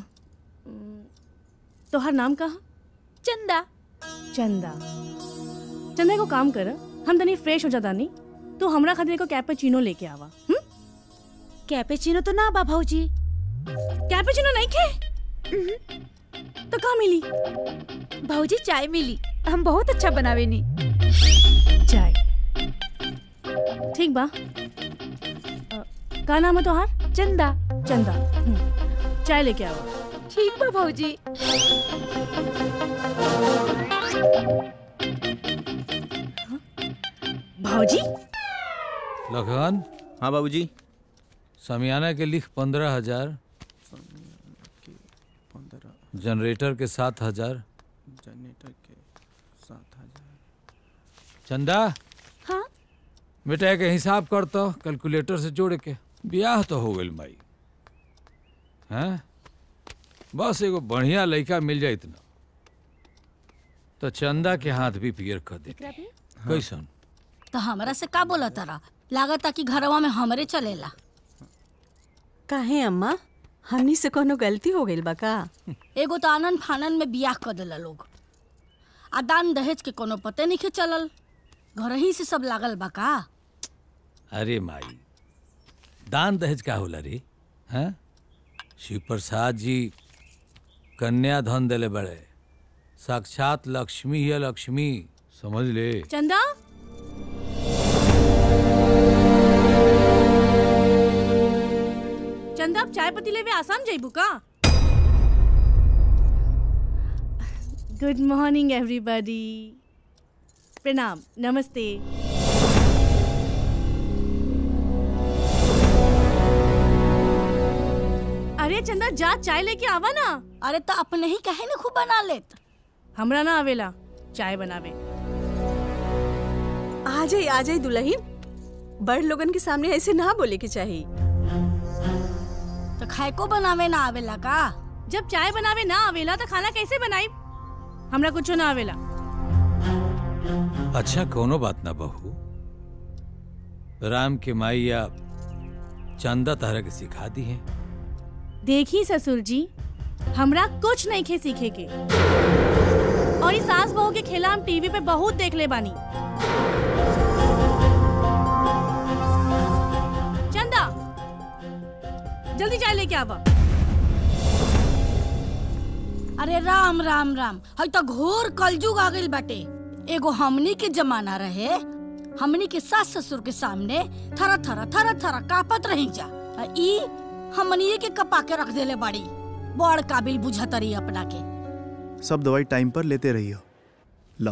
तोहर नाम कहा चंदा चंदा चंदा को काम कर हम तनी फ्रेश हो जाता नहीं तो हमरा खातिर को कैपेचिनो लेके आवा हम्म कैपेचिनो तो ना बा भाऊजी कैपेचिनो नहीं खे तो कहाँ मिली भाऊजी चाय मिली हम बहुत अच्छा बनावे नी चाय ठीक बा अ, का नाम है तोहार चंदा चंदा हम्म, चाय लेके आओ ठीक बा भाऊजी भाजी लखन हाँ बाबूजी समियाना के लिख पंद्रह हजार जनरेटर के सात हजार जनरेटर के सात हजार चंदा हाँ बेटा के हिसाब कर तो कैलकुलेटर से जोड़ के ब्याह तो हो गइल माई हैं बस एगो बढ़िया लड़का मिल जाए इतना तो चंदा के हाथ भी पियर कर दे कैसन तो हमरा से का बोला तारा लागता कि घरवा में हमरे चलेला काहे अम्मा हमनी से कोनो गलती हो गइल बा का एगो तो आनन फानन में बियाह कर देला लोग आ दान दहेज के कोनो पते नहीं के चलल घर ही से सब लागल बा का अरे माई दान दहेज का होला रे हैं शिव प्रसाद जी कन्या धन देले बड़े साक्षात लक्ष्मी है लक्ष्मी समझ ले चंदा चंदा आप चाय पत्ती लेवे आसाम जाइबू का गुड मॉर्निंग एवरीबॉडी प्रणाम नमस्ते अरे चंदा जा चाय लेके आवा ना अरे तो अपने ही कहे ना खूब बना लेत हमरा ना आवेला चाय बनावे आ जाई आ जाई दुल्हन बड़ लोगन के सामने ऐसे ना बोले के चाहिए तो खाए को बनावे ना आवेला का जब चाय बनावे ना आवेला तो खाना कैसे बनाई हमरा कुछो ना आवेला अच्छा कोनो बात ना बहू राम के माई या चंदा तारा के सिखा दी है देखी ससुर जी हमरा कुछ नहीं खे सीखे के और इस सास बहू के खेला हम टीवी पे बहुत देख ले बानी जल्दी चाय लेके आवा अरे राम राम राम हई तो घोर कलजुग आ गइल बाटे एगो हमनी के जमाना रहे हमनी के सास ससुर के सामने थरा थरा थरा थरा कापत रही जा आ ई हमनी के कपा के रख देले बाड़ी बड़ काबिल बुझतरी अपना के सब दवाई टाइम पर लेते रहियो लो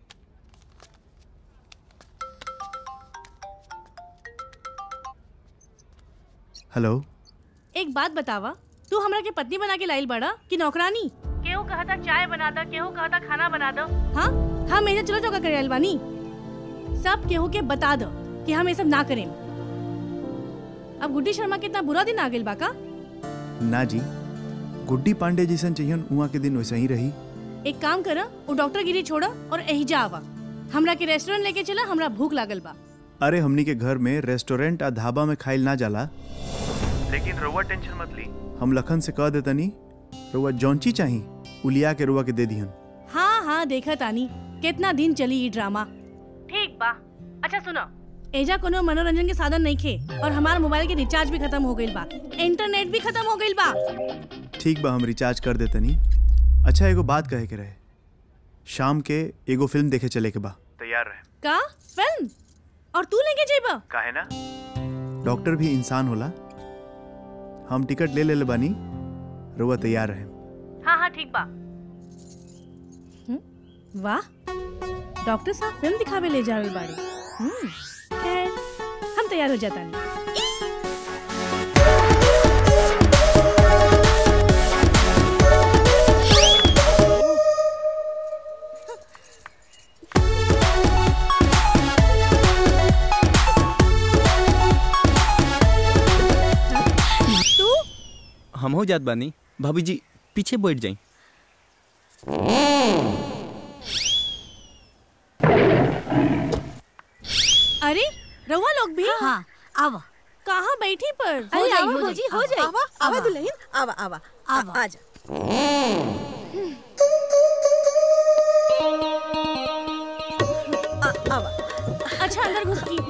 हेलो एक बात बतावा तू हमरा के पत्नी बना के लाइल बड़ा कि नौकरानी केहू कहा था चाय बना दो केहू कहा था खाना बना दो हाँ हम ऐसे चलो चौका करे बानी सब केहू के बता दो कि हम ये सब ना करें अब गुड्डी शर्मा के इतना बुरा दिन आ गइल बा का ना जी गुड्डी पांडे जैसन चाहिए उहाँ के दिन वैसे ही रही एक काम कर वो डॉक्टर गिरी छोड़ा और एहिजा आवा हमरा के रेस्टोरेंट लेके चला हमरा भूख लागल बा अरे हमनी के घर में रेस्टोरेंट आ ढाबा में खाइल ना जाला लेकिन रउआ टेंशन मत ली हम लखन से कह देतनी रउआ जौंची चाही उलिया के रुआ के दे दिहन हाँ हाँ देखा तानी कितना दिन चली ये ड्रामा ठीक बा अच्छा सुनो एजा कोनो मनोरंजन के साधन नहीं खे और हमार मोबाइल के रिचार्ज भी खत्म हो गइल बा इंटरनेट भी खत्म हो गइल बा ठीक बा हम रिचार्ज कर देतनी अच्छा एगो बात कहे के रहे शाम के एगो फिल्म देखे चले के बा तैयार रहे का फिल्म और तू लेके जेबा काहे ना डॉक्टर भी इंसान होला हम टिकट ले ले बानी रुआ तैयार रहे हाँ हाँ ठीक बा हम्म, वाह डॉक्टर साहब फिल्म दिखावे ले जा रहे बाड़ी हम्म, खैर हम तैयार हो जाता नहीं तू हम हो जात बानी भाभी जी पीछे बैठ जाई अरे रउआ लोग भी हाँ आवा कहाँ बैठी पर हो जाई, हो जाई, हो जाई आवा, आवा आवा। दुल्हन आवा आवा आवा आ जा आ- आवा अच्छा अंदर घुस की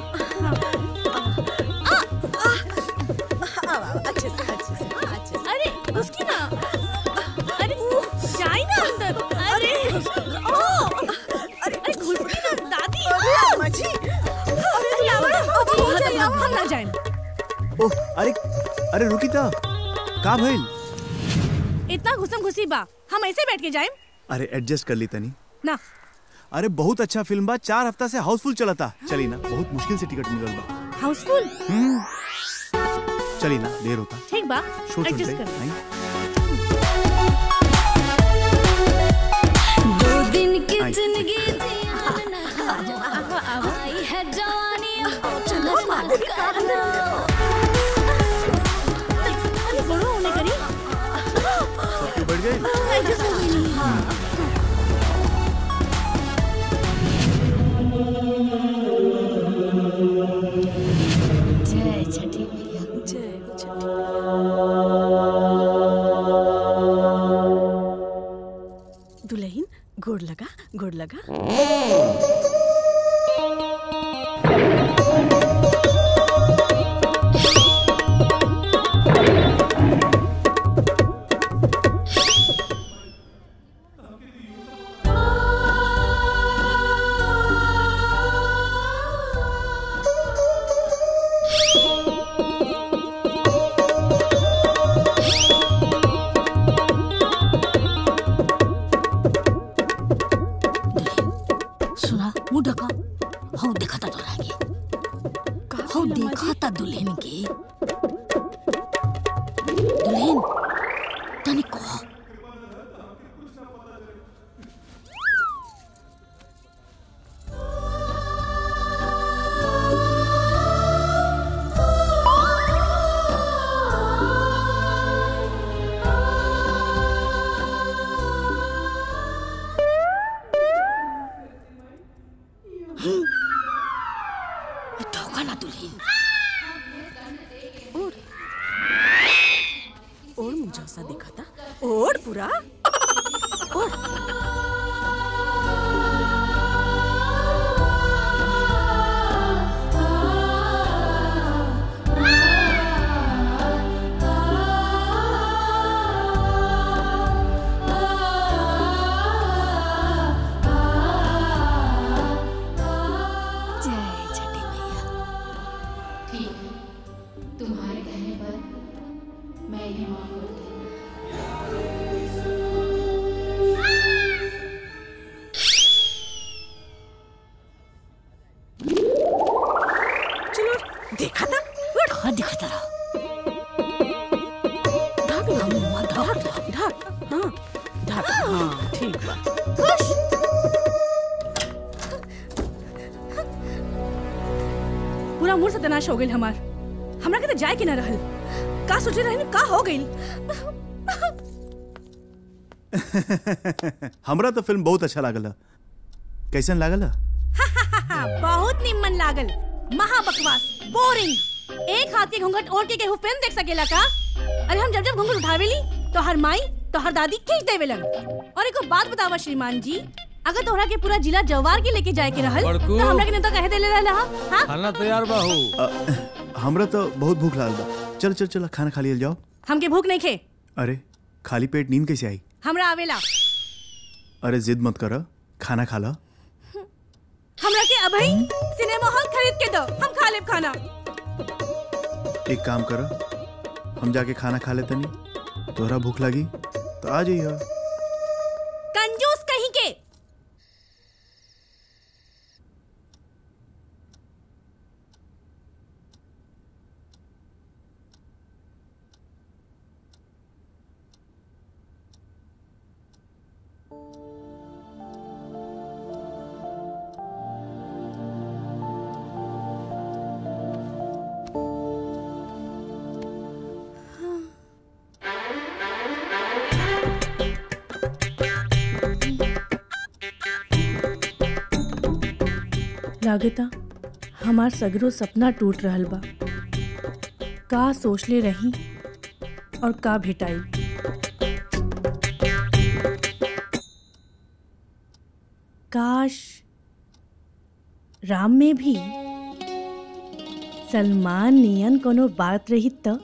आवा आवा, अच्छे से अच्छे से हाँ, अच्छे से अरे घुस की ना अरे जाई ना अंदर अरे ओ अरे घुस की ना दादी अम्मा जी अरे लावा हो जाई, हम आवा। हम ना जाएं ओह अरे अरे रुकी ता का भइल इतना घुसम घुसी बा हम ऐसे बैठ के जाएं अरे एडजस्ट कर ली तनी ना अरे बहुत अच्छा फिल्म बा चार हफ्ता से हाउसफुल चला था चली ना बहुत मुश्किल से टिकट मिलल बा हाउसफुल हम्म, चली ना देर होता ठीक बा शो एडजस्ट चलते कर आई दो दिन की आई। जिंदगी आई है जवानी चलो बड़ो होने करी सब क्यों बैठ गए एडजस्ट हो गई जय छठी मैया जय छठी दुल्हन गोड़ लगा गोड़ लगा सुना मुंह ढका हो देखा था तोरा आगे हाँ ठीक बा खुश पूरा मूड सत्यानाश हो गइल हमार हमरा के तो जाए के ना रहल का सोचे रहनी का हो गइल हमरा तो फिल्म बहुत अच्छा लागल है। कैसन लागल है? बहुत निम्न लागल महा बकवास बोरिंग एक हाथ के घूंघट ओढ़ के केहू फिल्म देख सकेला का अरे हम जब जब घूंघट उठावेली तो हर माई तो हर दादी खींच देवेलन और एक बात बतावा श्रीमान जी अगर तोहरा के पूरा जिला जवार के लेके जाए के रहल बड़कू। तो हमरा के नेता कहे देले रहल हा हाँ? खाना तैयार बा हो अ, हमरा तो बहुत भूख लागल बा चल चल चल खाना खा लियल जाओ हमके भूख नहीं खे अरे खाली पेट नींद कैसे आई हमरा आवेला अरे जिद मत कर खाना खा ला हमरा के अभई सिनेमा हॉल खरीद के दो हम खा लेब खाना एक काम कर हम जाके खाना खा लेते नहीं तोहरा भूख लगी तो आ जाइए कंजूस कहीं के लागता हमार सगरो सपना टूट रहल बा का सोचले रही और का भेटाई काश राम में भी सलमान नियन कोनो बात रही त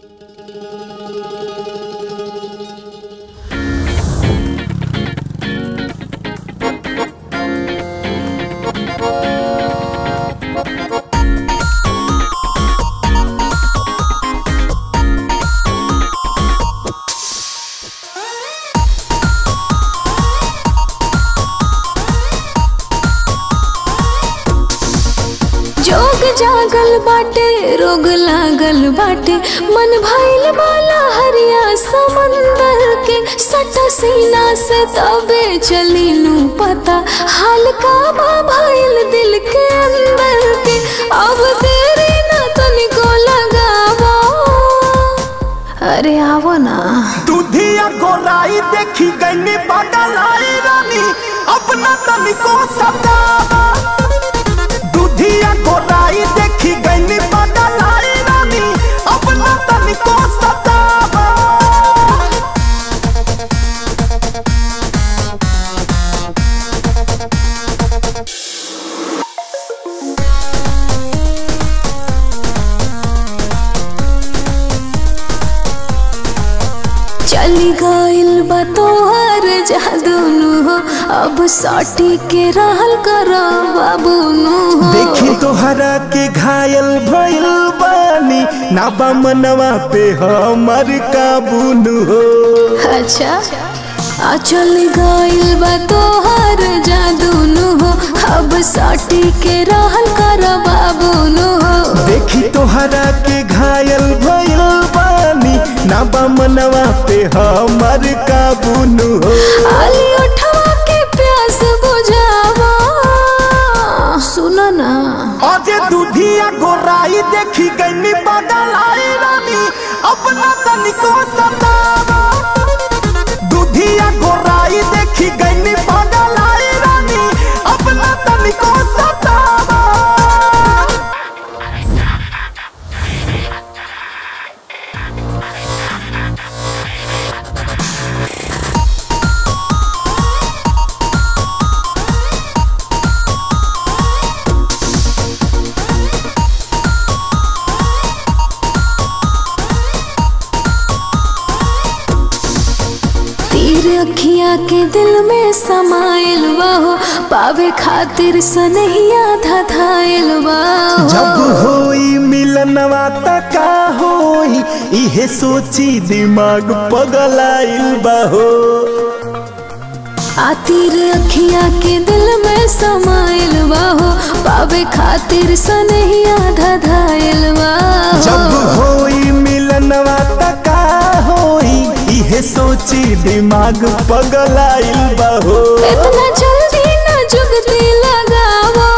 जोग जागल बाटे रोग लागल बाटे मन भइल बाला हरिया समंदर के सटा सीना से तबे चली नू पता हाल का बा भइल दिल के अंदर के अब देरी ना तनिको लगावो अरे आवो ना दूधिया गोराई देखी गई बगलाई रानी अपना तनिको सतावा दूधिया गोराई देखी गई बगलाई रानी अपना तनिको सतावा चली गइल बा तोहर जादू नु हो अब साटी के रहल कर बाबू नु हो देखी तोहरा के घायल भइल बानी ना बा मनवा पे हमर काबू न हो अच्छा आ चल गइल बा तोहर जादू नु हो अब साटी के रहल कर बाबू नु हो देखी तोहरा के घायल भइल बानी ना बा मनवा पे हमर काबू न हो आली उठवा के प्यास बुझावा सुन ना अजे दूधिया गोराई देखी गई बगलाई रानी अपना तनिको सतावा दूधिया गोराई देखी गई बगलाई रानी अपना तनिको सतावा तीर अखिया के दिल में समाइल बाहो पावे खातिर सनहिया धधाइल बाहो जब होई मिलनवा त का होई इहे सोची दिमाग पगलाइल बाहो आ तीर अखिया के दिल में समाइल बाहो पावे खातिर सनहिया धधाइल बाहो जब होई मिलनवा त का होई इहे सोची दिमाग पगलाइल बा हो इतना जल्दी न जुगती लगावा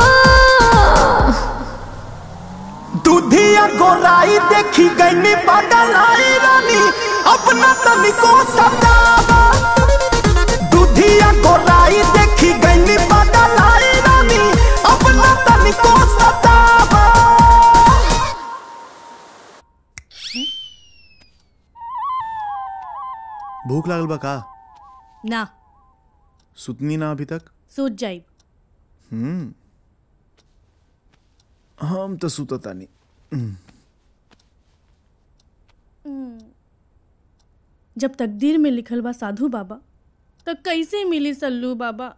दूधिया गोराई देखी गईनी पगलाई रानी अपना तनिको सतावा दूधिया गोराई देखी गईनी पगलाई रानी अपना तनिको सतावा भूख लागल बा का ना सुतनी ना अभी तक सूझ जाई हम्म हम तो सुतता नहीं हम्म, जब तकदीर में लिखल बा साधु बाबा तो कैसे मिली सल्लू बाबा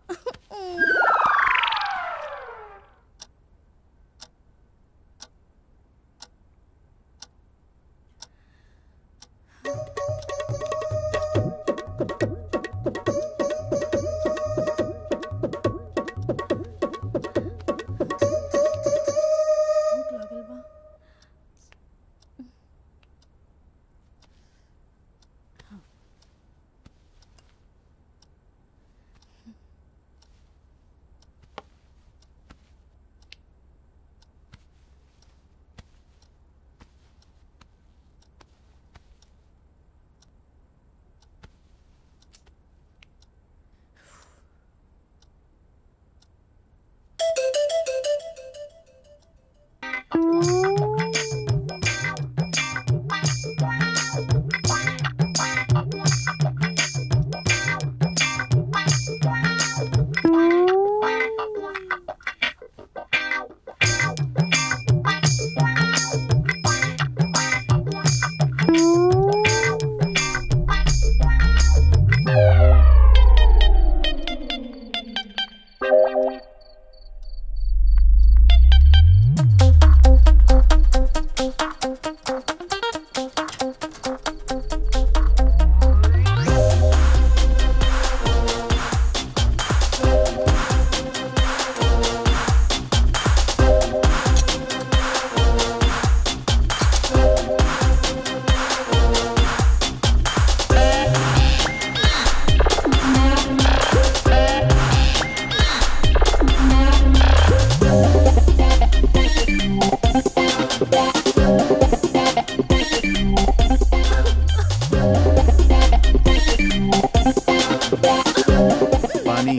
पानी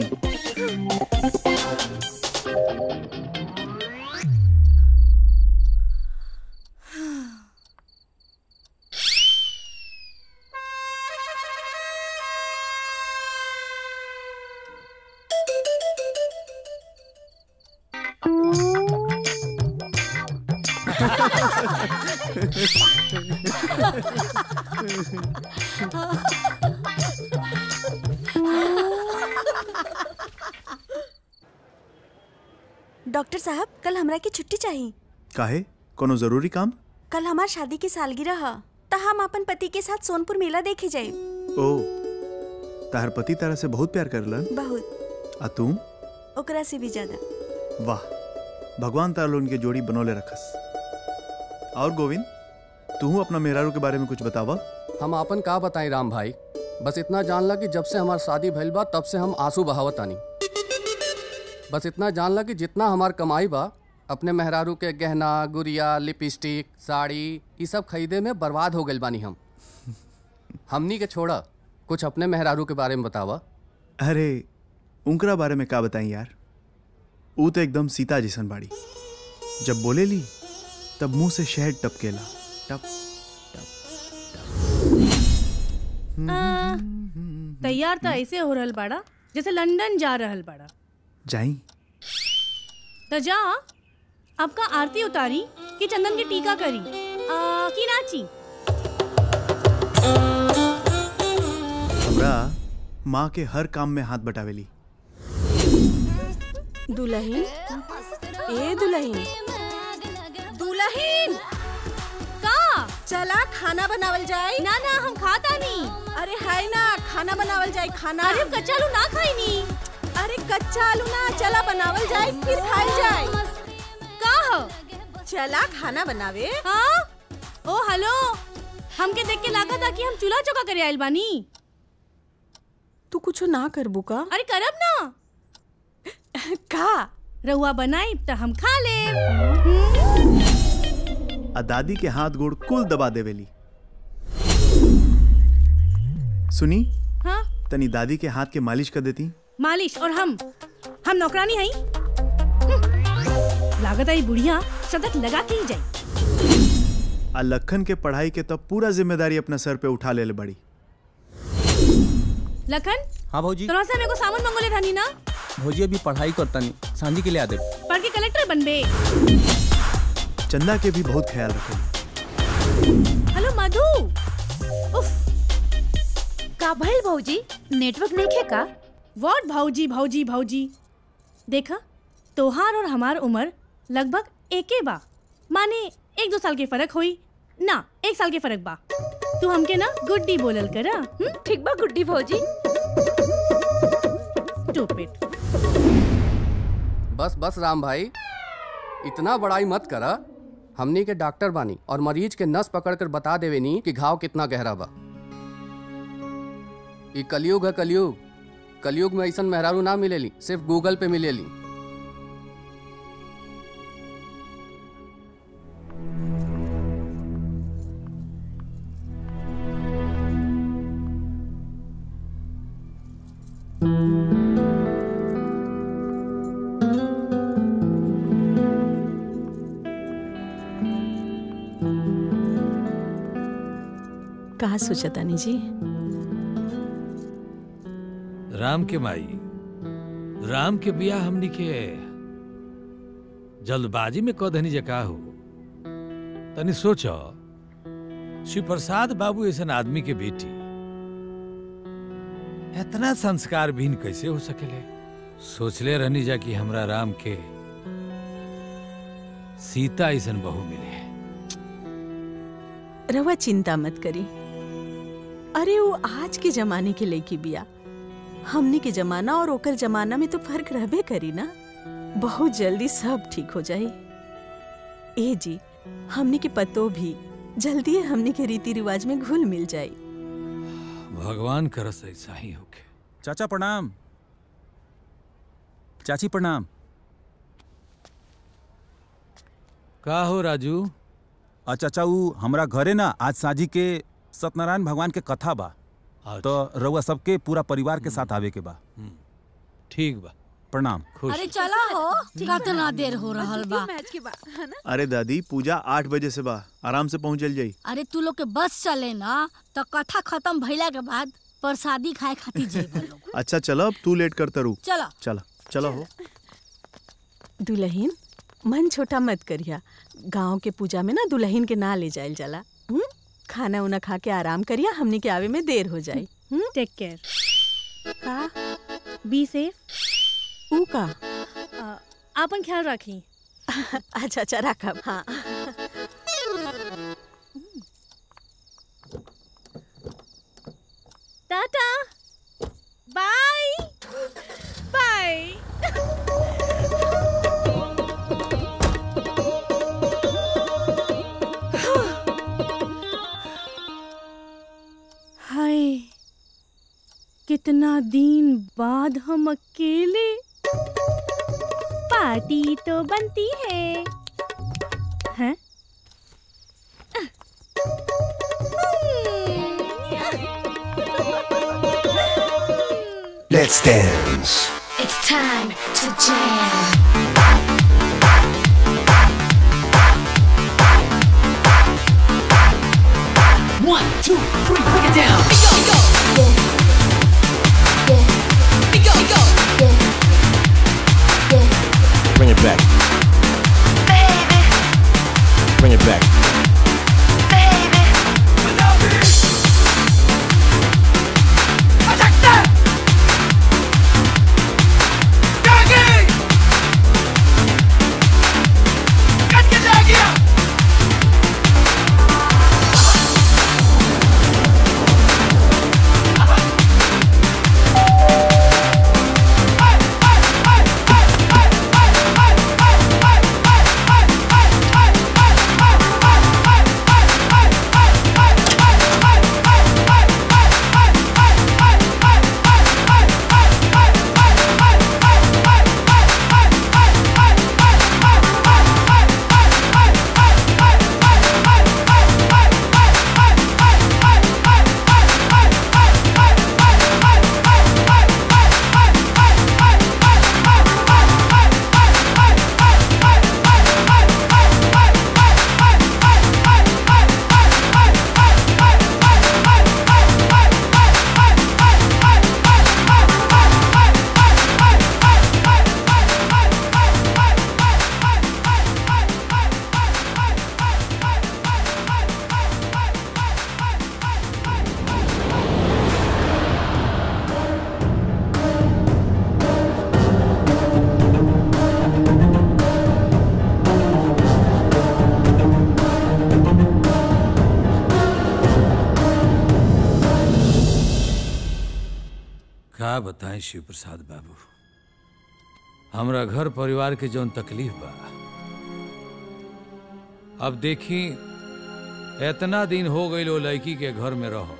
डॉक्टर साहब कल हमरा की छुट्टी चाहिए काहे कोनो जरूरी काम कल हमार शादी की सालगिरह ह त हम अपन पति के साथ सोनपुर मेला देखे जाए ओ तार पति तारा से बहुत प्यार करलन बहुत आ तू ओकरा से भी ज्यादा वाह भगवान तारा लोगन के जोड़ी बनौले रखस और गोविंद तू अपना मेहरारू के बारे में कुछ बतावा हम आपन का बताई राम भाई बस इतना जानला कि जब से हमार शादी भइल बा तब से हम आंसू बहावत आनी बस इतना जानला कि जितना हमार कमाई बा अपने मेहरारू के गहना गुड़िया लिपस्टिक साड़ी ये सब खरीदे में बर्बाद हो गइल बानी हम हमनी के छोड़ा कुछ अपने मेहरारू के बारे में बतावा अरे उनकरा बारे में का बताई यार ऊ तो एकदम सीता जैसन बाड़ी जब बोले ली तब मुंह से शहद टपकेला टप आ, तैयार तो ऐसे हो रहल बाड़ा जैसे लंदन जा रहल बाड़ा जाई तो जा आपका आरती उतारी कि चंदन की टीका करी आ, की नाची हमरा माँ के हर काम में हाथ बटावेली दुल्हन ए दुल्हन दुल्हन का चला खाना बनावल जाए ना ना हम खाता नहीं अरे है ना खाना बनावल जाए खाना अरे कच्चा आलू ना खाई नी अरे कच्चा आलू ना चला बनावल जाए फिर खाई जाए का हो चला खाना बनावे हाँ ओ हेलो हमके देख के लागा था कि हम चूल्हा चौका करे आइल बानी तू कुछ ना करबू का अरे करब ना का रहुआ बनाई त हम खा ले आ दादी के हाथ गोड़ कुल दबा देवेली सुनी हाँ तनी दादी के हाथ के मालिश कर देती मालिश और हम हम नौकरानी हई लागत आई बुढ़िया शतक लगा के ही जाई आ लखन के पढ़ाई के तब पूरा जिम्मेदारी अपना सर पे उठा ले बड़ी लखन हाँ भौजी तोरा से मेरे को सामान मंगोले थानी ना भौजी अभी पढ़ाई करता नहीं सांझी के लिए आ दे पढ़ के कलेक्टर बनबे चंदा के भी बहुत ख्याल रखे हेलो मधु उफ का भइल भौजी नेटवर्क नहीं खे का व्हाट भौजी भौजी भौजी देखा तोहार और हमार उम्र लगभग एके बा माने एक दो साल के फर्क होई ना एक साल के फर्क बा तू हमके ना गुड्डी बोलल करा ठीक बा गुड्डी भौजी स्टूपिड बस बस राम भाई इतना बड़ाई मत करा हमनी के डॉक्टर बानी और मरीज के नस पकड़ कर बता देवे नी कि घाव कितना गहरा बा ई कलयुग है कलयुग कलयुग में ऐसा मेहरारू ना मिलेली सिर्फ गूगल पे मिलेली कहा सोचतानी जी राम के माई राम के बिया हमनी के जल्दबाजी में कदनी जका हो तनी सोचो शिव प्रसाद बाबू ऐसा आदमी के बेटी इतना संस्कार भीन कैसे हो सकेले सोचले रहनी जा कि हमरा राम के सीता ऐसन बहू मिले रवा चिंता मत करी अरे वो आज के जमाने के लड़की बिया हमने के जमाना और ओकर जमाना में तो फर्क रहबे करी ना बहुत जल्दी सब ठीक हो जाई ए जी हमने के पतो भी जल्दी हमने के रीति रिवाज में घुल मिल जाई भगवान करस ऐसा ही होके चाचा प्रणाम चाची प्रणाम का हो राजू आ चाचा ऊ हमरा घरे ना आज साझी के सत्यनारायण भगवान के कथा बा तो रउआ सबके पूरा परिवार के साथ आवे के बा ठीक बा प्रणाम अरे चला हो कितना देर हो रहल बा अरे दादी पूजा आठ बजे से बा आराम से पहुंच जाई अरे तू लोग के बस चले ना तो कथा खत्म भइला के बाद प्रसादी खाए खातिर जेब लोग अच्छा चलो अब तू लेट करता रू चलो चलो चलो हो दुल्हन मन छोटा मत करिया गांव के पूजा में ना दुल्हन के ना ले जायल जाला हुँ? खाना उना खा के आराम करिया हमने के आवे में देर हो जाई टेक केयर का बी सेफ ऊ का आपन ख्याल रखी अच्छा अच्छा रखब हाँ टाटा बाय बाय हाय कितना दिन बाद हम अकेले पार्टी तो बनती है हैं Let's dance. It's time to jam. One, two, three, break it down. Bring it back. Bring it back. का बताएं शिव प्रसाद बाबू हमरा घर परिवार के जौन तकलीफ बा अब देखी इतना दिन हो गई वो लड़की के घर में रहो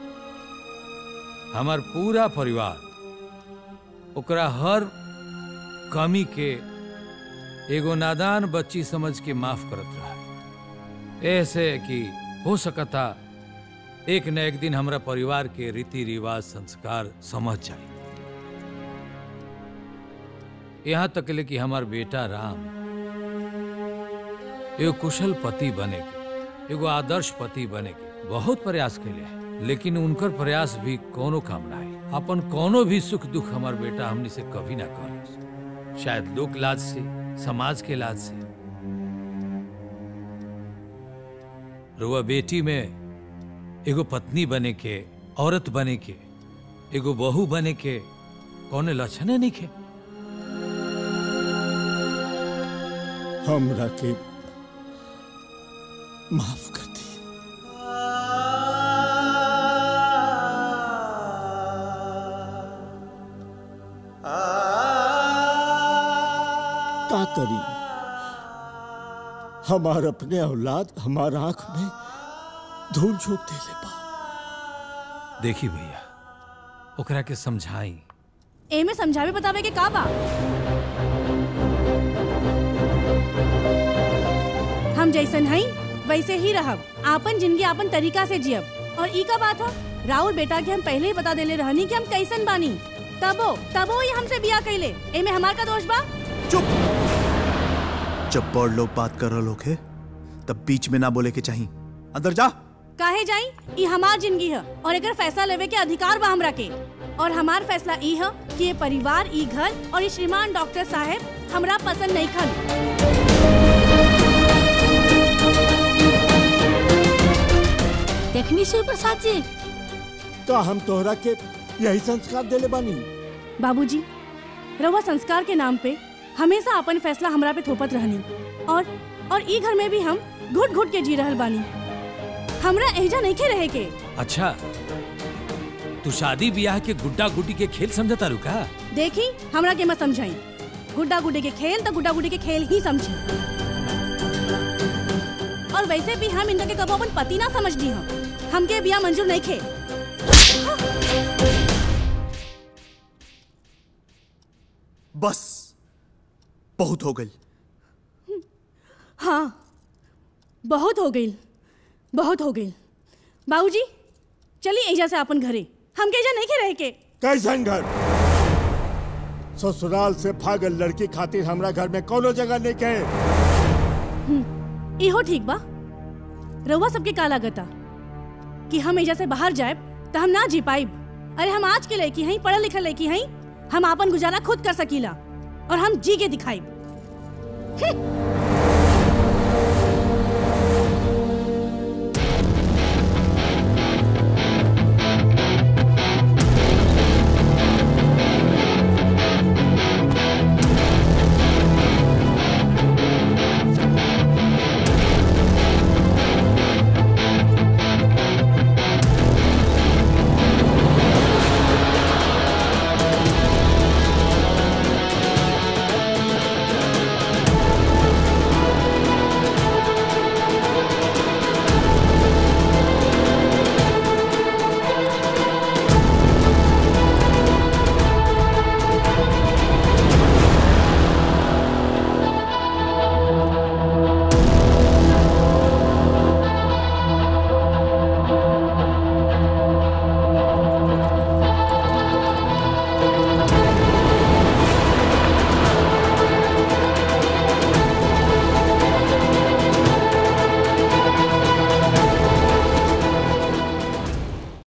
हमार पूरा परिवार ओकरा हर कमी के एगो नादान बच्ची समझ के माफ करत रहा ऐसे कि हो सकता एक न एक दिन हमरा परिवार के रीति रिवाज संस्कार समझ जाए यहाँ तक ले कि हमार बेटा राम एगो कुशल पति बने के एगो आदर्श पति बने के बहुत प्रयास कैले है लेकिन उनकर प्रयास भी कोनो काम ना है अपन कोनो भी सुख दुख हमार बेटा हमनी से कभी ना कहले शायद लोक लाज से समाज के लाज से रुआ बेटी में एगो पत्नी बने के औरत बने के एगो बहू बने के कौने लक्षण नहीं खे हमरा के माफ कर दी का करी हमार अपने औलाद हमार आंख में धूल झोंक देले बा देखी भैया ओकरा के समझाई एमे समझावे बतावे के का बा हम जैसन हई वैसे ही रहब आपन जिंदगी आपन तरीका से जियब और ई का बात हो राहुल बेटा के हम पहले ही बता देले रहनी कि हम कैसन बानी तबो तबो ये हमसे बिया कैले एमे हमार का दोष बा जब बड़ लोग बात कर रहे होखे तब बीच में ना बोले के चाहिए अंदर जा काहे जाई ई हमार जिंदगी है और एकर फैसला लेवे के अधिकार बा हमरा के और हमार फैसला ई है कि ये परिवार ई घर और ये श्रीमान डॉक्टर साहब हमरा पसंद नहीं खन देखनी शिव प्रसाद जी का हम तोहरा के यही संस्कार देले बानी बाबूजी रउआ संस्कार के नाम पे हमेशा अपन फैसला हमरा पे थोपत रहनी और और ई घर में भी हम घुट घुट के जी रहल बानी हमरा एजा नहीं के रहे के अच्छा तू शादी ब्याह के गुड्डा गुड्डी के खेल समझता रुका देखी हमरा के मत समझाई गुड्डा गुड्डी के खेल तो गुड्डा गुड्डी के खेल ही समझी और वैसे भी हम इनका के कबो अपन पति ना समझ दी हम हमके बिया मंजूर नहीं खे बस बहुत हो गई हाँ बहुत हो गई बहुत हो गई बाबूजी चलिए एजा से अपन घरे हम के एजा नहीं के रहे के कैसन घर ससुराल से भागल लड़की खातिर हमरा घर में कोनो जगह नहीं के इहो ठीक बा रउआ सबके का लागता कि हम एजा से बाहर जाए तो हम ना जी पाइब अरे हम आज के लड़की हई पढ़ल लिखल लड़की हई हम आपन गुजारा खुद कर सकीला और हम जी के दिखाई